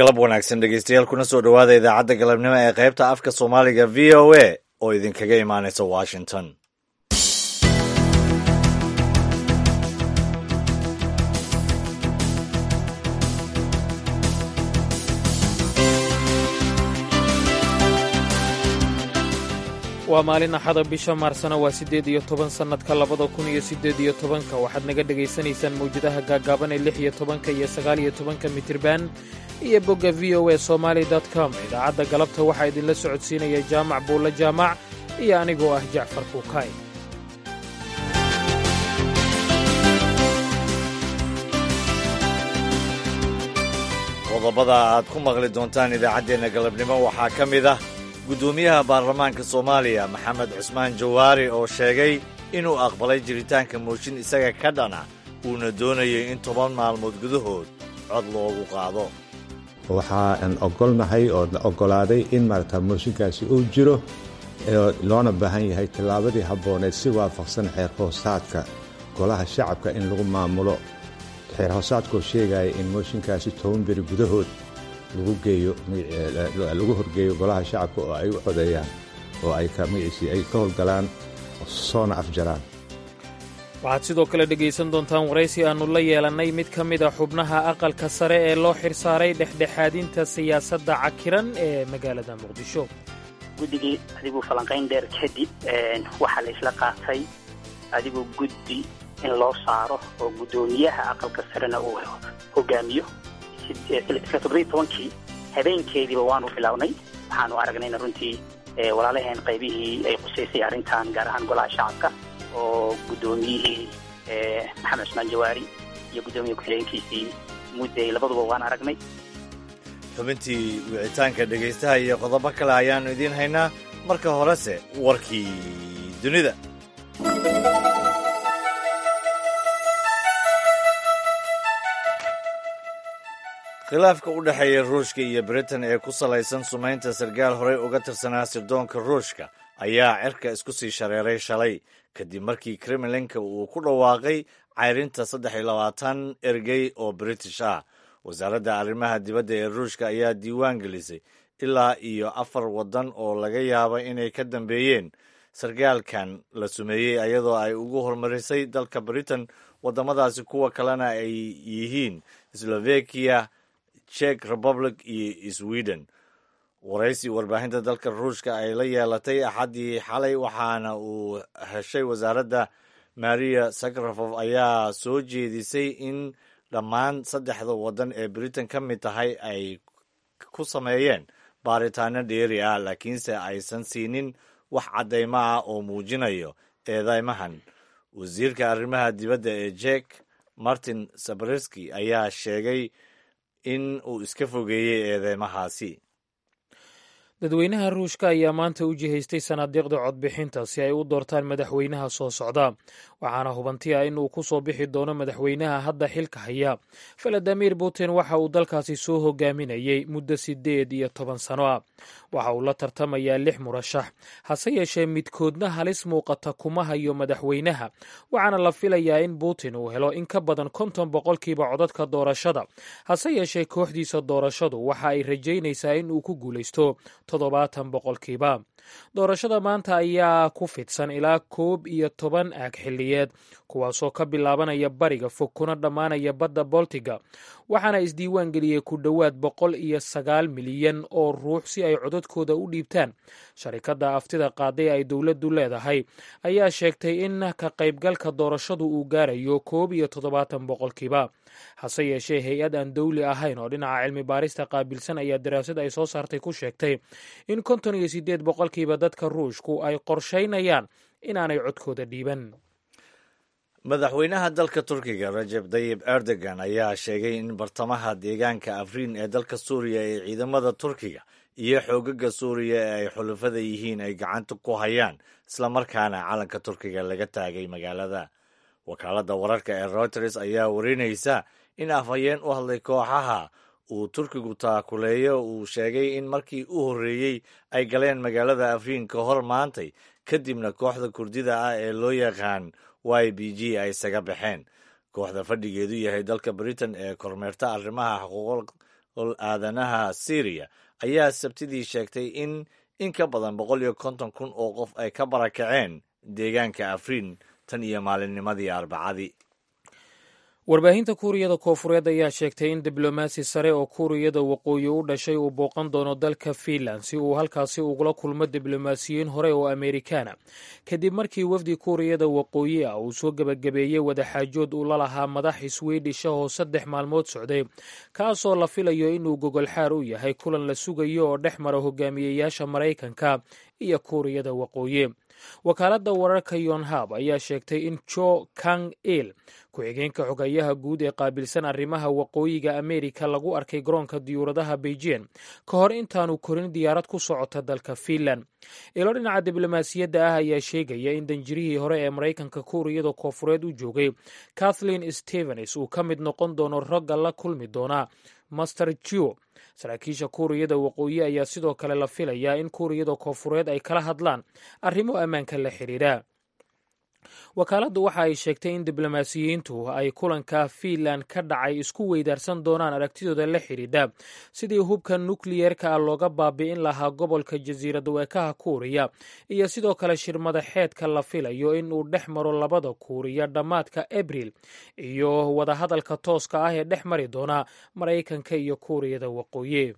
galab wanaagsan dhegeystayaal kuna soo dhowaada idaacadda galabnimo ee qaybta afka soomaaliga v o a oo idinkaga imaanaysa washington waa maalin axada bisha maarsana waa siddeed iyo toban sannadka labada kun iyo siddeed iyo tobanka waxaad naga dhegaysanaysaan mawjadaha gaagaaban ee lix iyo tobanka iyo sagaal iyo tobanka mitirban iyo bogga v o a somaali com idaacadda galabta waxaa idinla socodsiinaya jaamac buulle jaamac iyo anigoo ah jacfar kuukay qodobada aad ku maqli doontaan idaacaddeenna galabnimo waxaa ka mid ah guddoomiyaha baarlamaanka soomaaliya maxamed cusmaan jawaari oo sheegay inuu aqbalay jiritaanka mooshin isaga ka dhana uuna doonayay in toban maalmood gudahood cod loogu qaado waxaan ogolnahay oo la oggolaaday in maarata mooshinkaasi uu jiro loona baahan yahay tillaabadii habbooneed si waafaqsan xeer hoosaadka golaha shacabka in lagu maamulo xeer hoosaadkoo sheegaya in mooshinkaasi toban beri gudahood lagu horgeeyo golaha shacabka oo ay u codeeyaan oo ay magaciisii ay ka howlgalaan soona afjaraan waxaad sidoo kale dhegaysan doontaan waraysi aannu la yeelannay mid ka mid a xubnaha aqalka sare ee loo xirsaaray dhexdhexaadinta siyaasadda cakiran ee magaalada muqdisho guddigii adiguu falanqayn dheer kadib waxaa la isla qaatay adigoo guddi in loo saaro oo guddoomiyaha aqalka sarena uu hogaamiyo isla toddobiyi tobankii habeenkeediiba waanu bilownay waxaanu aragnayna runtii walaalaheen qaybihii ay qusaysay arrintan gaar ahaan golaha shacabka oo guddoomiyihii maxamed cusmaan jawaari iyo guddoomiye ku-xigeenkiisii mudday labaduba waan aragnay xubintii wicitaanka dhegaystaha iyo qodobo kale ayaannu idiin haynaa marka horese warkii dunida khilaafka u dhexeeya ruushka iyo britain ee ku salaysan sumaynta sarkaal horey uga tirsanaa sirdoonka ruushka ayaa cirka isku sii shareeray shalay kadib markii kremlinka uu ku dhawaaqay cayrinta saddex iyo labaatan ergey oo british ah wasaaradda arrimaha dibadda ee ruushka ayaa diiwaan gelisay ilaa iyo afar waddan oo laga yaaba inay ka dambeeyeen sarkaalkan la sumeeyey iyadoo ay ugu horumarisay dalka britain waddamadaasi kuwa kalena ay yihiin slovakiya czech republic iyo sweden waraysi warbaahinta dalka ruushka ay la yeelatay axaddii xalay waxaana uu heshay wasaaradda maria sakrafof ayaa soo jeedisay in dhammaan saddexda waddan ee britain ka mid tahay ay ku sameeyeen baaritaano dheeri ah laakiinse aysan siinin wax caddaymo ah oo muujinayo eedeymahan wasiirka arrimaha dibadda ee jek martin sabreski ayaa sheegay in uu iska fogeeyey eedeymahaasi dadweynaha ruushka ayaa maanta u jihaystay sanaadiiqda codbixinta si ay u doortaan madaxweynaha soo socda waxaana hubanti ah in uu ku soo bixi doono madaxweynaha hadda xilka haya valadimir putin waxa uu dalkaasi soo hogaaminayey muddo siddeed iyo toban sano ah waxa uu la tartamayaa lix murashax hase yeeshee midkoodna halis muuqata kuma hayo madaxweynaha waxaana la filayaa in putin uu helo in ka badan konton boqolkiiba codadka doorashada hase yeeshee kooxdiisa doorashadu waxa ay rajaynaysaa in uu ku guulaysto toddobaatan boqolkiiba doorashada maanta ayaa ku fidsan ilaa koob iyo toban aag xilliyeed kuwaasoo ka bilaabanaya bariga fog kuna dhammaanaya badda boltiga waxaana isdiiwaan geliyey ku dhowaad boqol iyo sagaal milyan oo ruux si ay codadkooda u dhiibtaan sharikadda aftida qaaday ay dowladdu leedahay ayaa sheegtay in ka qaybgalka doorashadu uu gaarayo koob iyo toddobaatan boqolkiiba hase yeeshee hay-ad aan dowli ahayn oo dhinaca cilmi baarista qaabilsan ayaa daraasad ay soo saartay ku sheegtay in konton iyo siddeed boqolkiiba dadka ruushku ay qorshaynayaan inaanay codkooda dhiiban madaxweynaha dalka turkiga rajeb tayib erdogan ayaa sheegay in bartamaha deegaanka afriin ee dalka suuriya ee ciidamada turkiga iyo xoogaga suuriya ee ay xulafada yihiin ay gacanta ku hayaan islamarkaana calanka turkiga laga taagay magaalada wakaaladda wararka ee reuters ayaa warinaysa in afhayeen u hadlay kooxaha uu turkigu taakuleeyo uu sheegay in markii u horreeyey ay galeen magaalada afriin ka hor maantay kadibna kooxda kurdida ah ee loo yaqaan y b g ay isaga baxeen kooxda fadhigeedu yahay dalka britain ee kormeerta arrimaha xuquuqul aadanaha syriya ayaa sabtidii sheegtay in in ka badan boqol iyo konton kun oo qof ay ka barakaceen deegaanka afriin tan iyo maalinnimadii arbacadii warbaahinta kuuriyada koofureed ayaa sheegtay in diblomaasi sare oo kuuriyada waqooyi u dhashay uu booqan doono dalka fiinland si uu halkaasi ugula kulmo diblomaasiyiin hore oo amerikaana kadib markii wafdi kuuriyada waqooyi ah uu soo gebagabeeyey wadaxaajood uu la lahaa madax swedish ah oo saddex maalmood socday kaasoo la filayo inuu gogolxaar u yahay kulan la sugayo oo dhex mara hogaamiyeyaasha maraykanka iyo kuuriyada waqooyi wakaaladda wararka yonhab ayaa sheegtay in jo kang il ku-xigeenka xogayaha guud ee qaabilsan arrimaha waqooyiga amerika lagu arkay garoonka diyuuradaha beijing ka hor intaanu korin diyaarad ku socota dalka fiinland ilo dhinaca diblomaasiyadda ah ayaa sheegaya in danjirihii hore ee maraykanka kuuriyada koofureed u joogay kathleen stevens uu ka mid noqon doono ragga la kulmi doona master jo saraakiisha kuuriyada waqooyi ayaa sidoo kale la filayaa in kuuriyada koofureed ay kala hadlaan arrimo ammaanka la xidhiidha wakaaladdu waxa ay sheegtay in diblomaasiyiintu ay kulanka fiinland ka dhacay isku weydaarsan doonaan aragtidooda la xidhiidha sidii hubka nukliyeerka ah looga baabi'in lahaa gobolka jasiirad weekaha kuuriya iyo sidoo kale shirmadaxeedka la filayo in uu dhex maro labada kuuriya dhammaadka abril iyo wadahadalka tooska ah ee dhex mari doona maraykanka iyo kuuriyada waqooyi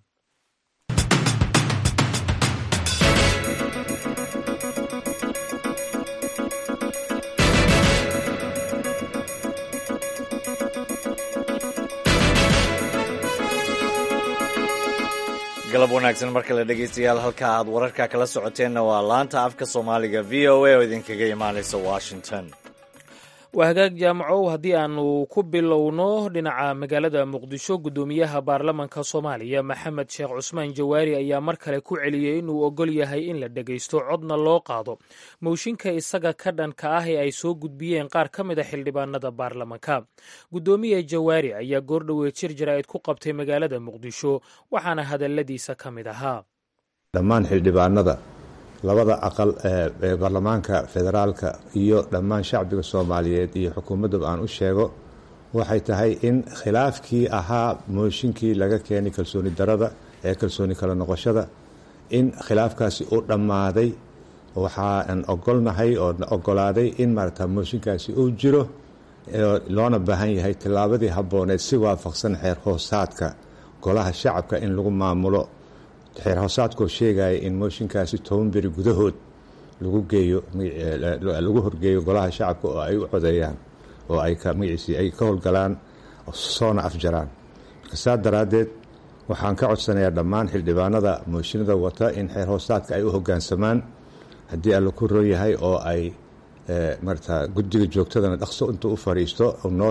galab wanaagsan mar kale dhegaystayaal halka aad wararka kala socoteenna waa laanta afka soomaaliga v o a oo idinkaga imaanaysa washington waa hagaag jaamacow haddii aanu ku bilowno dhinaca magaalada muqdisho guddoomiyaha baarlamanka soomaaliya maxamed sheekh cusmaan jawaari ayaa mar kale ku celiyey inuu ogol yahay in la dhegaysto codna loo qaado mooshinka isaga ka dhanka ah ee ay soo gudbiyeen qaar ka mid a xildhibaanada baarlamanka guddoomiye jawaari ayaa goordhowe jir jaraa'id ku qabtay magaalada muqdisho waxaana hadalladiisa ka mid ahaa dhammaan xildhibaanada labada aqal ee baarlamaanka federaalka iyo dhammaan shacbiga soomaaliyeed iyo xukuumaddaba aan u sheego waxay tahay in khilaafkii ahaa mooshinkii laga keenay kalsooni darada ee kalsooni kala noqoshada in khilaafkaasi u dhammaaday waxaan ogolnahay oo ogolaaday in maarata mooshinkaasi uu jiro loona baahan yahay tillaabadii habbooneed si waafaqsan xeer hoosaadka golaha shacabka in lagu maamulo xeer hoosaadkoo sheegaya in mooshinkaasi toban beri gudahood lagu geeyo lagu horgeeyo golaha shacabka oo ay u codeeyaan oo ay magaciisii ay ka howlgalaan soona afjaraan marka saa daraaddeed waxaan ka codsanayaa dhammaan xildhibaanada mooshinada wata in xeer hoosaadka ay u hoggaansamaan haddii alla ku roon yahay oo ay marata guddiga joogtadana dhaqso intuu u fadhiisto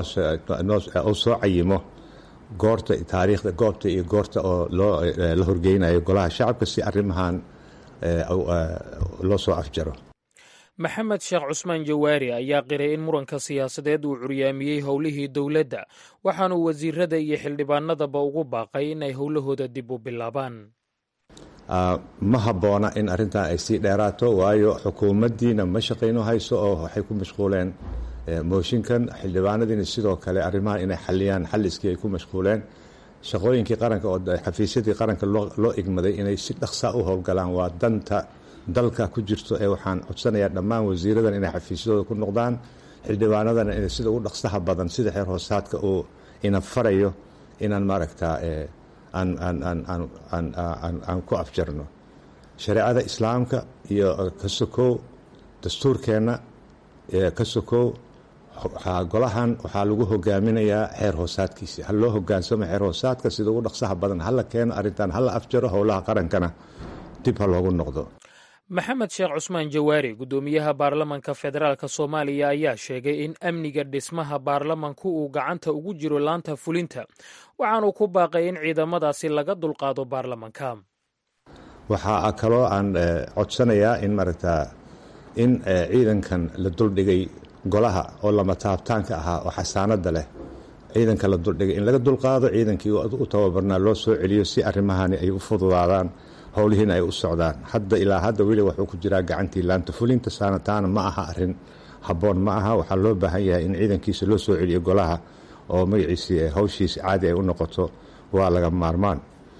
noo soo cayimo goorta taariikhda goobta iyo goorta oo loo la horgeynayo golaha shacabka si arrimahan loo soo afjaro maxamed sheekh cusmaan jawaari ayaa qiray in muranka siyaasadeed uu curyaamiyey howlihii dowladda waxaanuu wasiirada iyo xildhibaanadaba ugu baaqay in ay howlahooda dib u bilaabaan ma habboona in arrintan ay sii dheeraato waayo xukuumaddiina ma shaqayno hayso oo waxay ku mashquuleen mooshinkan xildhibaanadiina sidoo kale arrimahan inay xaliyaan xalliskii ay ku mashquuleen shaqooyinkii qaranka oo xafiisyadii qaranka loo igmaday inay si dhaqsa u howlgalaan waa danta dalka ku jirto ee waxaan codsanayaa dhammaan wasiiradan inay xafiisyadooda ku noqdaan xildhibaanadana inay sida ugu dhaqsaha badan sida xeer hoosaadka uu ina farayo inaan maaragtaa aan ku afjarno shareecada islaamka iyo ka sokow dastuurkeenna ka sokow golahan waxaa lagu hogaaminayaa xeer hoosaadkiisi ha loo hogaansamo xeer hoosaadka sida ugu dhaqsaha badan hala keeno arrintan hala afjaro howlaha qarankana dib ha loogu noqdo maxamed sheekh cusmaan jawaari guddoomiyaha baarlamanka federaalk soomaaliya ayaa sheegay in amniga dhismaha baarlamanku uu gacanta ugu jiro laanta fulinta waxaanuu ku baaqay in ciidamadaasi laga dulqaado baarlamanka waxaa kaloo aan codsanayaa in maaragta in ciidankan la duldhigay golaha oo lama taabtaanka ahaa oo xasaanada leh ciidanka la duldhigay in laga dulqaado ciidankii u tababarnaa loo soo celiyo si arrimahani ay u fududaadaan howlihiina ay u socdaan hadda ilaa hadda weli wuxuu ku jiraa gacantii laanta fulinta saanataana ma aha arin habboon ma aha waxaa loo baahan yahay in ciidankiisa loo soo celiyo golaha oo magaciisii hawshiisi caadi ay u noqoto waa laga maarmaan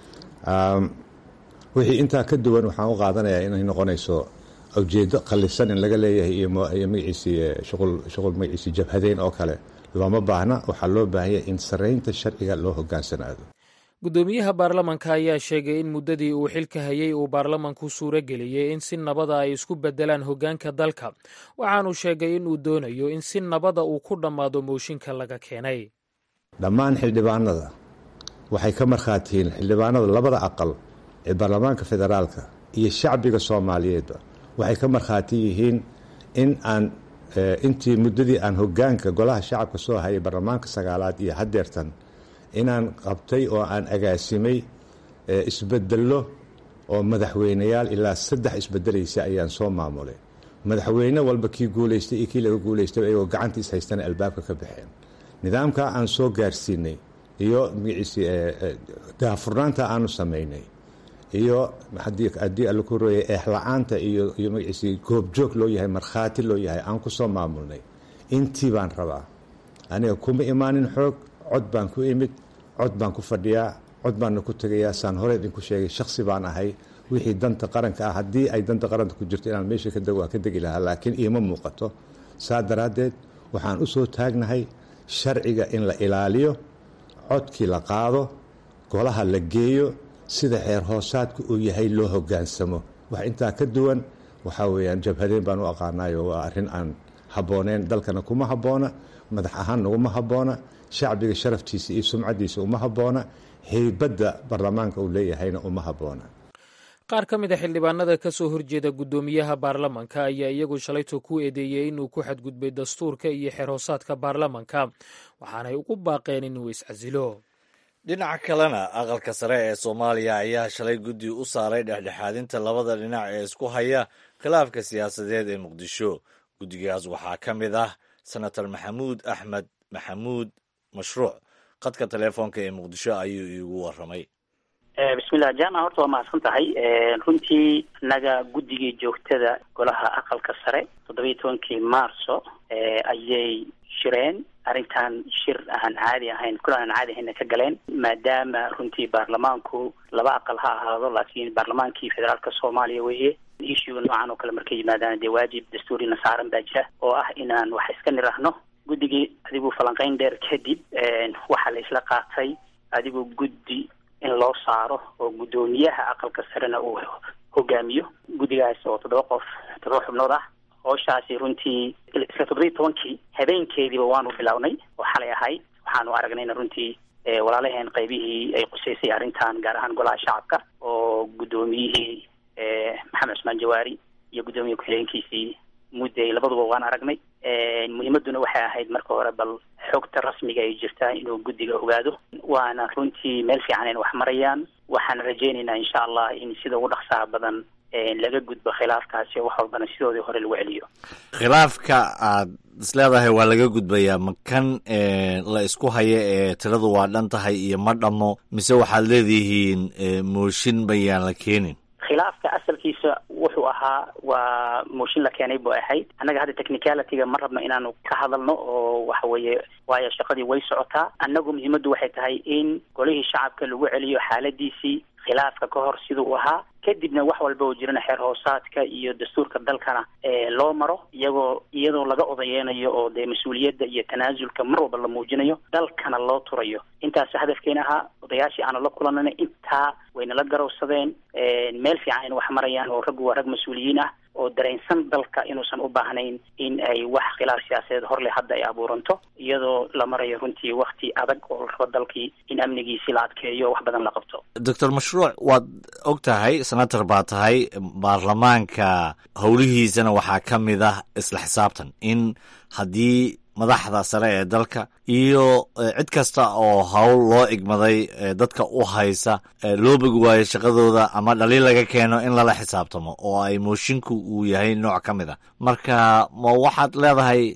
wixii intaa ka duwan waxaan u qaadanayaa inay noqonayso ujeedo qalifsan in laga leeyahay iyo magaciisii shuqul magaciisii jabhadeyn oo kale looma baahna waxaa loo baahanya in saraynta sharciga loo hogaansanaado guddoomiyaha baarlamanka ayaa sheegay in muddadii uu xilka hayay uu baarlamanku suuro geliyey in si nabada ay isku bedelaan hoggaanka dalka waxaanuu sheegay in uu doonayo in si nabada uu ku dhammaado mooshinka laga keenay dhammaan xildhibaanada waxay ka markhaatiyiin xildhibaanada labada aqal ee baarlamaanka federaalka iyo shacbiga soomaaliyeedba waxay ka markhaati yihiin in aan intii muddadii aan hoggaanka golaha shacabka soo hayay baarlamaanka sagaalaad iyo haddeertan inaan qabtay oo aan agaasimay isbedello oo madaxweyneyaal ilaa saddex isbedelaysa ayaan soo maamulay madaxweyne walba kii guulaystay iyo kii laga guulaystay ayagoo gacanta is haystana albaabka ka baxeen nidaamkaa aan soo gaarsiinay iyo magaciisi daafurnaanta aanu samaynay iyo haddii alla ku rooyay eexla-aanta iyo iyo magaciisi goobjoog loo yahay markhaati loo yahay aan ku soo maamulnay intii baan rabaa aniga kuma imaanin xoog cod baan ku imid cod baan ku fadhiyaa cod baanna ku tegayaa saan hore idinku sheegay shaksi baan ahay wixii danta qaranka ah haddii ay danta qaranka ku jirto inaan meesha waa ka degi lahaa laakiin iima muuqato saa daraaddeed waxaan u soo taagnahay sharciga in la ilaaliyo codkii la qaado golaha la geeyo sida xeer hoosaadku uu yahay loo hogaansamo wax intaa ka duwan waxaa weeyaan jabhadeen baan u aqaanayo waa arrin aan habbooneen dalkana kuma habboona madax ahaan naguma habboona shacbiga sharaftiisa iyo sumcaddiisa uma habboona heybadda baarlamaanka uu leeyahayna uma habboona qaar ka mid a xildhibaanada ka soo horjeeda guddoomiyaha baarlamanka ayaa iyagu shalayto ku eedeeyey inuu ku xadgudbay dastuurka iyo xeer hoosaadka baarlamanka waxaanay ugu baaqeen inuu iscasilo dhinaca kalena aqalka sare ee soomaaliya ayaa shalay guddi u saaray dhexdhexaadinta labada dhinac ee isku haya khilaafka siyaasadeed ee muqdisho guddigaas waxaa ka mid ah senator maxamuud axmed maxamuud mashruuc khadka teleefoonka ee muqdisho ayuu iigu waramay bismillah jama horta waa mahadsan tahay runtii innaga guddigii joogtada golaha aqalka sare toddobiyi tobankii maarso ayay shireen arrintan shir aan caadi ahayn kula aan caadi ahayna ka galeen maadaama runtii baarlamaanku laba aqal ha ahaado laakiin baarlamaankii federaalka soomaaliya weeye issuga noocan oo kale markay yimaadaan dee waajib dastuurina saaran baa jira oo ah inaan wax iska nirahno guddigii adigu falanqeyn dheer kadib waxaa la isla qaatay adigu guddi in loo saaro oo guddoomiyaha aqalka sarena uu hogaamiyo guddigaas oo toddoba qof toddoba xubnood ah hooshaasi runtii iska toddobiyi tobankii habeenkeediiba waanu bilownay oo xalay ahayd waxaanu aragnayna runtii walaalaheen qaybihii ay quseysay arrintan gaar ahaan golaha shacabka oo guddoomiyihii maxamed cusmaan jawaari iyo guddoomiye ku-xigeenkiisii mudday labaduba waan aragnay muhiimaduna waxay ahayd marka hore bal xogta rasmiga ay jirtaa inuu guddiga ogaado waana runtii meel fiican in wax marayaan waxaan rajaynaynaa insha allah in sida ugu dhaqsaha badan laga gudbo khilaafkaasi oo wax walbana sidoodii hore lagu celiyo khilaafka aad isleedahay waa laga gudbayaa ma kan la isku haya ee tiradu waa dhan tahay iyo ma dhammo mise waxaad leedihiin mooshin bayaan la keenin khilaafka asalkiisa wuxuu ahaa waa mooshin la keenay bu ahayd annaga hadda technicalityga ma rabno inaanu ka hadalno oo waxa weeye waayo shaqadii way socotaa annagu muhiimaddu waxay tahay in golihii shacabka lagu celiyo xaaladiisii khilaafka ka hor siduu u ahaa kadibna wax walba oo jirana xeer hoosaadka iyo dastuurka dalkana loo maro iyagoo iyadoo laga odayeynayo oo dee mas-uuliyadda iyo tanaasulka mar walba la muujinayo dalkana loo turayo intaas hadafkeena ahaa odayaashii aanu la kulanana intaa wayna la garowsadeen meel fiican in wax marayaan oo raggu waa rag mas-uuliyiin ah oo dareensan dalka inuusan u baahnayn in ay wax khilaaf siyaasadeed horle hadda ay abuuranto iyadoo la marayo runtii wakti adag oo la rabo dalkii in amnigiisi la adkeeyo wax badan la qabto doctor mashruuc waad og tahay senator baa tahay baarlamaanka howlihiisana waxaa ka mid ah isla xisaabtan in haddii madaxda sare ee dalka iyo cid kasta oo howl loo igmaday dadka u haysa loo bogi waayo shaqadooda ama dhaliil laga keeno in lala xisaabtamo oo ay moshinku uu yahay nooc ka mid a marka ma waxaad leedahay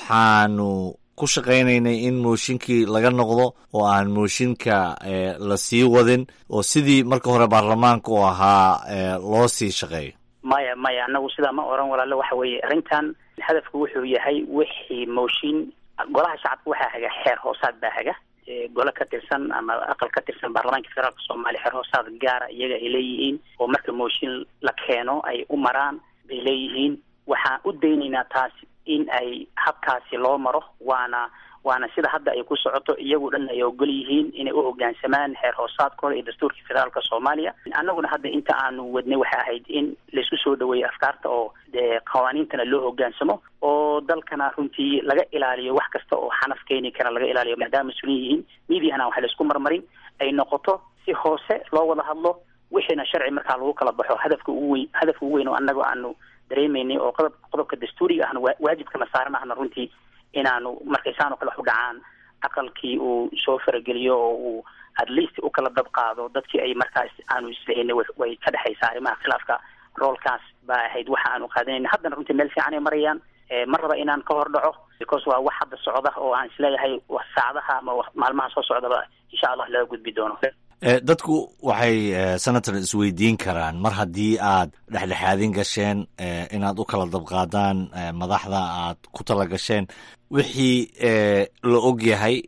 waxaanu ku shaqaynaynay in mooshinkii laga noqdo oo aan mooshinka la sii wadin oo sidii marka hore baarlamaanka u ahaa loo sii shaqeeyo maya maya annagu sidaa ma oran walaalo waxa weeye arrintan hadafku wuxuu yahay wixii mooshin golaha shacabka waxaa haga xeer hoosaad baa haga gole ka tirsan ama aqal ka tirsan baarlamaanka federaalka soomaaliya xeer hoosaad gaara iyaga ay leeyihiin oo marka mooshin la keeno ay u maraan bay leeyihiin waxaan u daynaynaa taas in ay habkaasi loo maro waana waana sida hadda ay ku socoto iyagu dhan ay ogol yihiin inay u hoggaansamaan xeer hoosaadkooda iyo dastuurka federaalka soomaaliya annaguna hadda inta aanu wadnay waxay ahayd in laisku soo dhaweeyo afkaarta oo dee qawaaniintana loo hoggaansamo oo dalkana runtii laga ilaaliyo wax kasta oo xanaf keeni kara laga ilaaliyo maadaama mas-uuliin yihiin miidiyahana waxa laisku marmarin ay noqoto si hoose loo wada hadlo wixiina sharci markaa lagu kala baxo hadafka ugu weyn hadafka ugu weyn oo annaga aanu dareemaynay oo qodob qodobka dastuuriga ahna waajibkana saaran ahna runtii inaanu markaysaanoo kale wax u dhacaan aqalkii uu soo farageliyo oo uu at least u kala dab qaado dadkii ay markaas aanu islehenay way ka dhexaysaa arrimaha khilaafka roolkaas baa ahayd waxa aanu qaadanayna haddana runtii meel fiican ay marayaan ma raba inaan ka hor dhaco because waa wax hadda socda oo aan isleeyahay saacadaha ama maalmaha soo socdaba insha allah laga gudbi doono dadku waxay senator isweydiin karaan mar haddii aad dhexdhexaadin gasheen inaad u kala dabqaadaan madaxda aad ku tala gasheen wixii la og yahay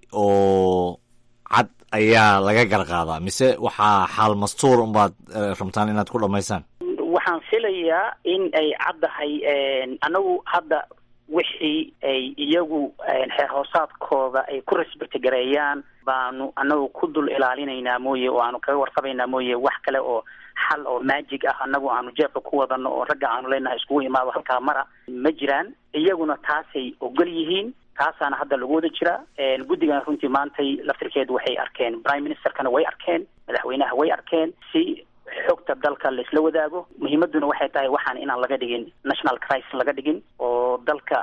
oo cad ayaa laga garqaadaa mise waxaa xaal mastuur unbaad rabtaan inaad ku dhammaysaan waxaan filayaa in ay caddahay annagu hadda wixii ay iyagu xeer hoosaadkooda ay ku respecti gareeyaan baanu annagu ku dul ilaalinaynaa mooye oo aanu kaga warqabaynaa mooye wax kale oo xal oo maajig ah annagu aanu jeebka ku wadano oo ragga aanu leenahay iskugu imaado halkaa mara ma jiraan iyaguna taasay ogol yihiin taasaana hadda lagu wada jiraa guddigana runtii maantay laftirkeedu waxay arkeen prime ministerkana way arkeen madaxweynaha way arkeen si xogta dalka laisla wadaago muhiimaduna waxay tahay waxaan inaan laga dhigin national crisis laga dhigin oo dalka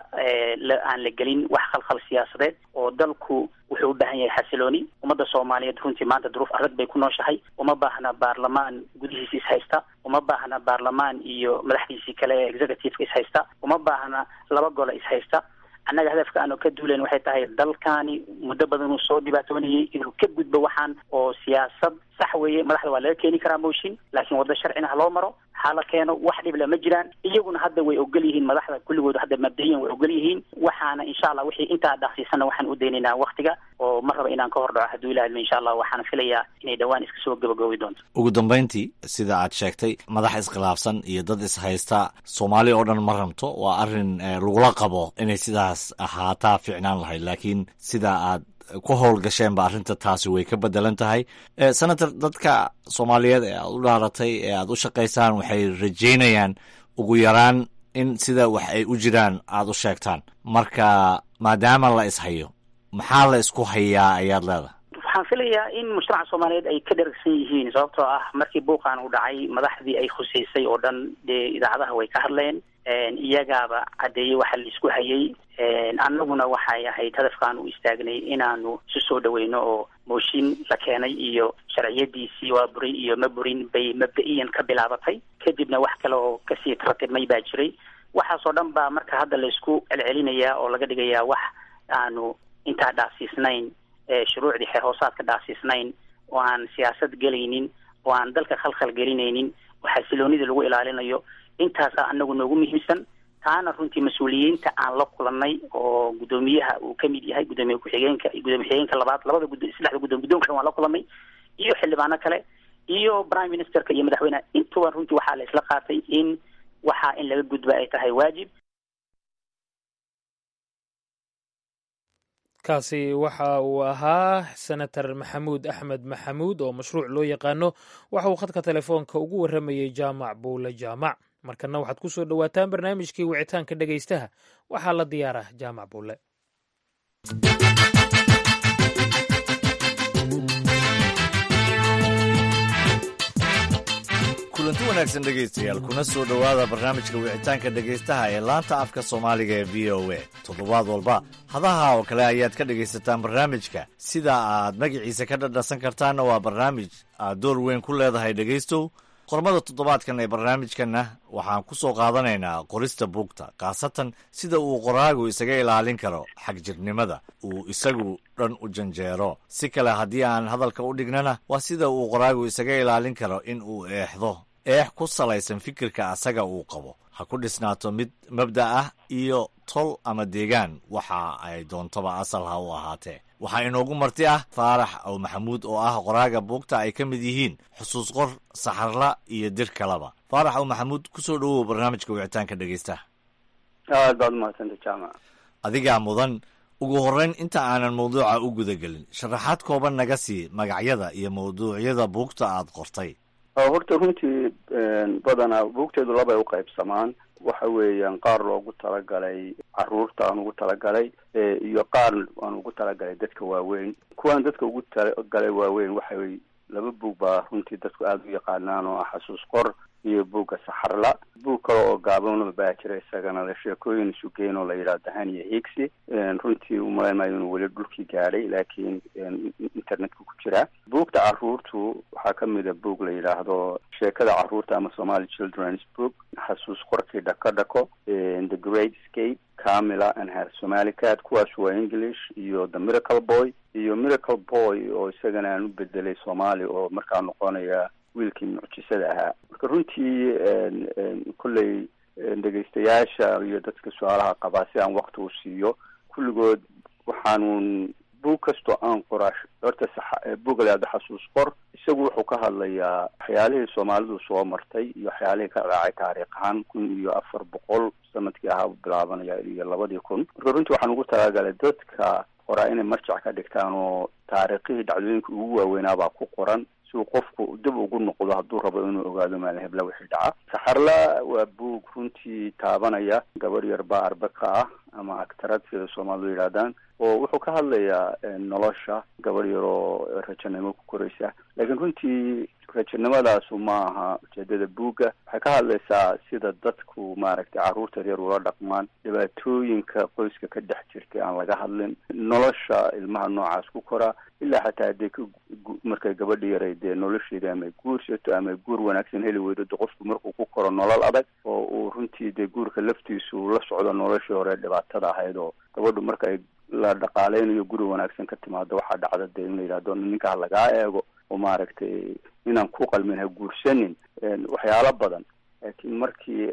aan la gelin wax khalkhal siyaasadeed oo dalku wuxuu u baahan yahay xasilooni ummadda soomaaliyeed runtii maanta duruuf adag bay ku nooshahay uma baahna baarlamaan gudihiisa ishaysta uma baahna baarlamaan iyo madaxdiisii kale ee executiveka ishaysta uma baahna laba gole ishaysta annaga hadafka aanu ka duulayn waxay tahay dalkaani muddo badan uu soo dhibaatoonayay inuu ka gudbo waxaan oo siyaasad sax weeye madaxda waa laga keeni karaa mooshin laakiin waddo sharcina ha loo maro ha la keeno wax dhibla ma jiraan iyaguna hadda way ogol yihiin madaxda kulligood hadda mabda'iyan way ogol yihiin waxaana insha allah wixii intaa dhaafsiisana waxaan u daynaynaa waktiga oo ma raba inaan ka hor dhaco hadduu ilaha insha allah waxaana filayaa inay dhowaan iska soo gabagoobi doonto ugu dambayntii sida aad sheegtay madax iskhilaafsan iyo dad ishaysta soomaali oo dhan ma rabto waa arrin lagula qabo inay sidaas ahaataa fiicnaan lahayd laakiin sida aad ku howlgasheenba arrinta taasi way ka bedelan tahay senator dadka soomaaliyeed ee aad u dhaaratay ee aad u shaqaysaan waxay rajaynayaan ugu yaraan in sida wax ay u jiraan aad u sheegtaan marka maadaama la ishayo maxaa la isku hayaa ayaad leedahay waxaan filayaa in mujtamaca soomaaliyeed ay ka dheragsan yihiin sababtoo ah markii buuqan uu dhacay madaxdii ay khuseysay oo dhan dee idaacadaha way ka hadleen iyagaaba caddeeyey waxa la isku hayay annaguna waxay ahayd hadafkaan u istaagnay inaanu isu soo dhaweyno oo mooshin la keenay iyo sharciyadiisii waa burin iyo ma burin bay mabda-iyan ka bilaabatay kadibna wax kale oo kasii tartibmay baa jiray waxaasoo dhan baa marka hadda laysku celcelinayaa oo laga dhigayaa wax aanu intaa dhaafsiisnayn shuruucdii xeer hoosaadka dhaafsiisnayn oo aan siyaasad gelaynin oo aan dalka khalkhal gelinaynin oo xasiloonida lagu ilaalinayo intaasaa anagu noogu muhiimsan taana runtii mas-uuliyiinta aan la kulannay oo guddoomiyaha uu ka mid yahay guddoomiye ku-xigeenka iyo gudoomiye ku-xigeenka labaad labada gud saddexda guddoom guddoonka waan la kulannay iyo xildhibaano kale iyo prime ministerka iyo madaxweyneha intuba runtii waxaa la isla qaatay in waxaa in laga gudba ay tahay waajib kaasi waxa uu ahaa senator maxamuud axmed maxamuud oo mashruuc loo yaqaano waxa uu khadka telefoonka ugu warramayey jaamac buule jaamac markana waxaad ku soo dhowaataan barnaamijkii wicitaanka dhegaystaha waxaa la diyaaraa jaamac buule kulanti wanaagsan dhegaystayaal kuna soo dhowaada barnaamijka wicitaanka dhegaystaha ee laanta afka soomaaliga ee v o a toddobaad walba hadaha oo kale ayaad ka dhegaysataan barnaamijka sida aad magaciisa ka dhadhasan kartaanna waa barnaamij aad door weyn ku leedahay dhegaystow qormada toddobaadkan ee barnaamijkanna waxaan ku soo qaadanaynaa qorista buugta khaasatan sida uu qoraagu isaga ilaalin karo xagjirnimada uu isagu dhan u janjeero si kale haddii aan hadalka u dhignana waa sida uu qoraagu isaga ilaalin karo in uu eexdo eex ku salaysan fikirka asaga uu qabo ha ku dhisnaato mid mabda ah iyo tol ama deegaan waxa ay doontaba asal ha u ahaatee waxaa inoogu marti ah faarax ow maxamuud oo ah qoraaga buugta ay ka mid yihiin xusuus qor saxarla iyo dir kaleba faarax ow maxamuud kusoo dhowow barnaamijka wicitaanka dhegeysta aad baad umahadsanta jaamac adigaa mudan ugu horreyn inta aanan mawduuca u gudagelin sharaxaad kooban naga sii magacyada iyo mawduucyada buugta aad qortay horta runtii badanaa buugteedu labay u qaybsamaan waxa weeyaan qaar loogu talagalay caruurta aan ugu talagalay iyo qaar aan ugu talagalay dadka waaweyn kuwaan dadka ugu talagalay waaweyn waxay laba buug baa runtii dadku aada u yaqaanaan oo ah xasuus qor iyo buugga saxarla buug kale oo gaabanaba baa jira isagana la sheekooyin isugeyn oo la yidhaahdo haniya higsi runtii umalaymayo inuu weli dhulkii gaadhay laakiin internetka ku jiraa buugta caruurtu waxaa kamid a buug la yidhaahdo sheekada caruurta ama somali children's book xasuus qorkii dhako dhako the great scape camila and her somali cat kuwaas waa english iyo the miracle boy iyo miracle boy oo isagana aan u bedelay soomaali oo markaa noqonaya wiilkii mucjisada ahaa marka runtii kolley dhegaystayaasha iyo dadka su-aalaha qabaa si aan wakti u siiyo kulligood waxaanuun buug kastoo aan qoraa horta buugga la yahdo xasuus qor isagu wuxuu ka hadlayaa waxyaalihii soomaalidu soo martay iyo waxyaalihii ka raacay taariikh ahaan kun iyo afar boqol sanadkii ahaa bilaabanaya iyo labadii kun marka runtii waxaan ugu talagalay dadka qoraa inay marjac ka dhigtaan oo taariikhihii dhacdooyinka ugu waaweynaabaa ku qoran si uu qofku dib ugu noqdo hadduu rabo inuu ogaado maalin hebla wixii dhaca saxarla waa buug runtii taabanaya gabar yar baa arbaka ah ama agtarad sida soomaalidu yidhahdaan oo wuxuu ka hadlayaa nolosha gabar yar oo rajanimo ku koraysa laakiin runtii rajanimadaasi ma aha ujeedada buugga waxay ka hadlaysaa sida dadku maaragtay carruurta reer ula dhaqmaan dhibaatooyinka qoyska ka dhex jirtay aan laga hadlin nolosha ilmaha noocaas ku koraa ilaa xataa haddii ka markay gabadhi yaray dee nolosheeda ama guursato ama guur wanaagsan heli weydo de qofku markuu ku koro nolol adag oo uu runtii dee guurka laftiisu la socdo noloshii hore dhibaatada ahayd oo gabadhu marka ay la dhaqaaleynayo guri wanaagsan ka timaado waxaa dhacda dee in la yidhahdo ninka ha lagaa eego oo maaragtay inaan ku qalmin ha guursanin waxyaalo badan laakiin markii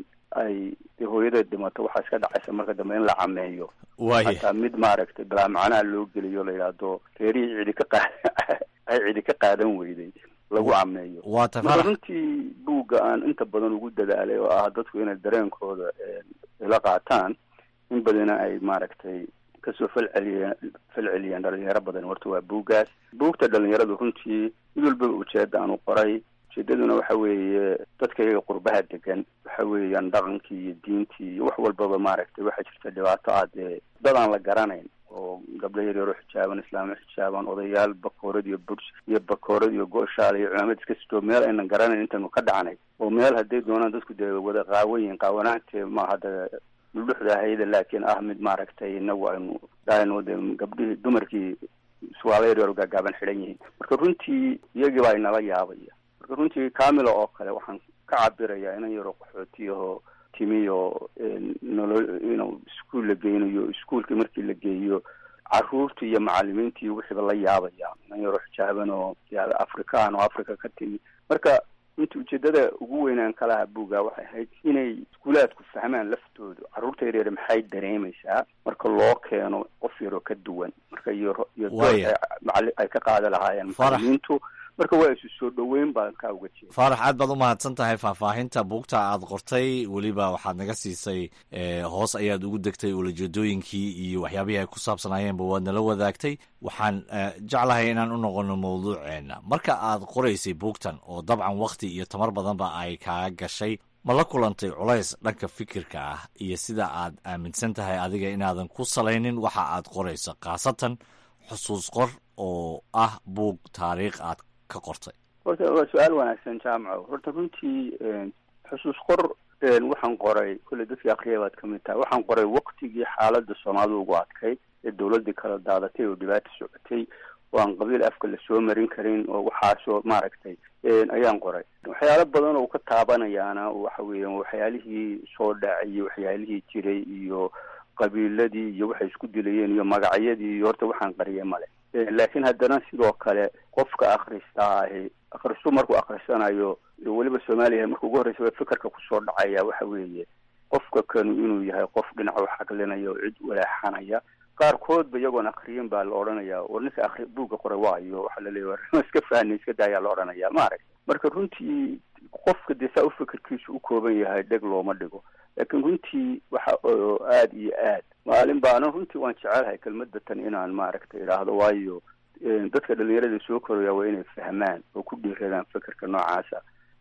ay de hooyadeed dhimato waxaa iska dhacaysa marka dambe in la cameeyo hataa mid maaragtay bilaa macnaha loo geliyo la yidhaahdo reerihii cidi ka qa ay cidi ka qaadan weyday lagu cameeyo marka runtii buugga aan inta badan ugu dadaalay oo ah dadku inay dareenkooda ila qaataan in badana ay maaragtay kasoo falceliyeen falceliyeen dhalinyaro badan horta waa buuggaas buugta dhalinyaradu runtii mid walbaba ujeeda aanu qoray ujeedaduna waxa weeye dadka iyaga qurbaha degan waxa weeyaan dhaqankii iyo diintii iyo wax walbaba maaragtay waxaa jirta dhibaato ah dee dad aan la garanayn oo gabdho yaryaro xijaaban islaamo xijaaban odayaal bakoorad iyo burs iyo bakoorad iyo gooshaal iyo culamad iska sitoo meel aynan garanayn intaynu ka dhacnay oo meel hadday doonaan dadku dee wada qaawayin qaawanaantee maaha de dhuldhuxda ahayda laakiin ah mid maaragtay inagu aynu dhahayno de gabdhihii dumarkii suwaala yaryaro gaagaaban xidhan yihiin marka runtii iyagii baa inala yaabaya marka runtii camila oo kale waxaan ka cabirayaa inan yaro qaxootiyahoo timiyo nolo inuu iskuol la geynayo iskuolkii markii la geeyo caruurtii iyo macalimiintii wixiiba la yaabaya inan yaro xijaaban oo afrikaan oo africa ka timi marka runtii ujeedada ugu weynaan kalaha buuga waxay ahayd inay iskuulaadku fahmaan laftoodu carruurta yaryar maxay dareemaysaa marka loo keeno qof yaroo ka duwan marka iyo iyo dood ay ka qaada lahaayeen macalimiintu marka waa isu soo dhoweyn baan kaa uga jeeda faarax aad baad u mahadsan tahay faahfaahinta buugta aad qortay weliba waxaad naga siisay hoos ayaad ugu degtay ulajeedooyinkii iyo waxyaabihii ay ku saabsanaayeenba waad nala wadaagtay waxaan jeclahay inaan u noqono mawduuceena marka aad qoraysay buugtan oo dabcan wakti iyo tamar badanba ay kaa gashay ma la kulantay culays dhanka fikirka ah iyo sida aad aaminsan tahay adiga inaadan ku salaynin waxa aad qorayso khaasatan xusuus qor oo ah buug taariikh aad ka qortay horta waa su-aal wanaagsan jaamaco horta runtii xusuus qor waxaan qoray kolley dadkii akriya baad kamid tahay waxaan qoray waktigii xaaladda soomaalida ugu adkay ee dawladdii kala daadatay oo dhibaata socotay oo aan qabiil afka lasoo marin karin oo waxaasoo maaragtay ayaan qoray waxyaalo badan oo ka taabanayaana waxa weeyaan waxyaalihii soo dhacay waxyaalihii jiray iyo qabiiladii iyo waxay isku dilayeen iyo magacyadii iyo horta waxaan qariyay male laakiin haddana sidoo kale qofka akristaa ahi akristu markuu akrisanayo weliba soomaaliya marka ugu horreysa fikirka kusoo dhacaya waxa weeye qofka kanu inuu yahay qof dhinac u xaqlinaya oo cid walaexanaya qaarkoodba iyagoon akriyin baa la odhanayaa war ninka akri buugga qoray waayo waxaa la leeya war iska fahnay iska daayaa la odhanayaa maarag marka runtii qofka dee saa u fikirkiisu u kooban yahay dheg looma dhigo laakiin runtii waxa aada iyo aad maalin baana runtii waan jecelahay kelmadda tan inaan maaragtay idhaahdo waayo dadka dhalinyarada soo koraya waa inay fahmaan oo ku dhiiradaan fikirka noocaasa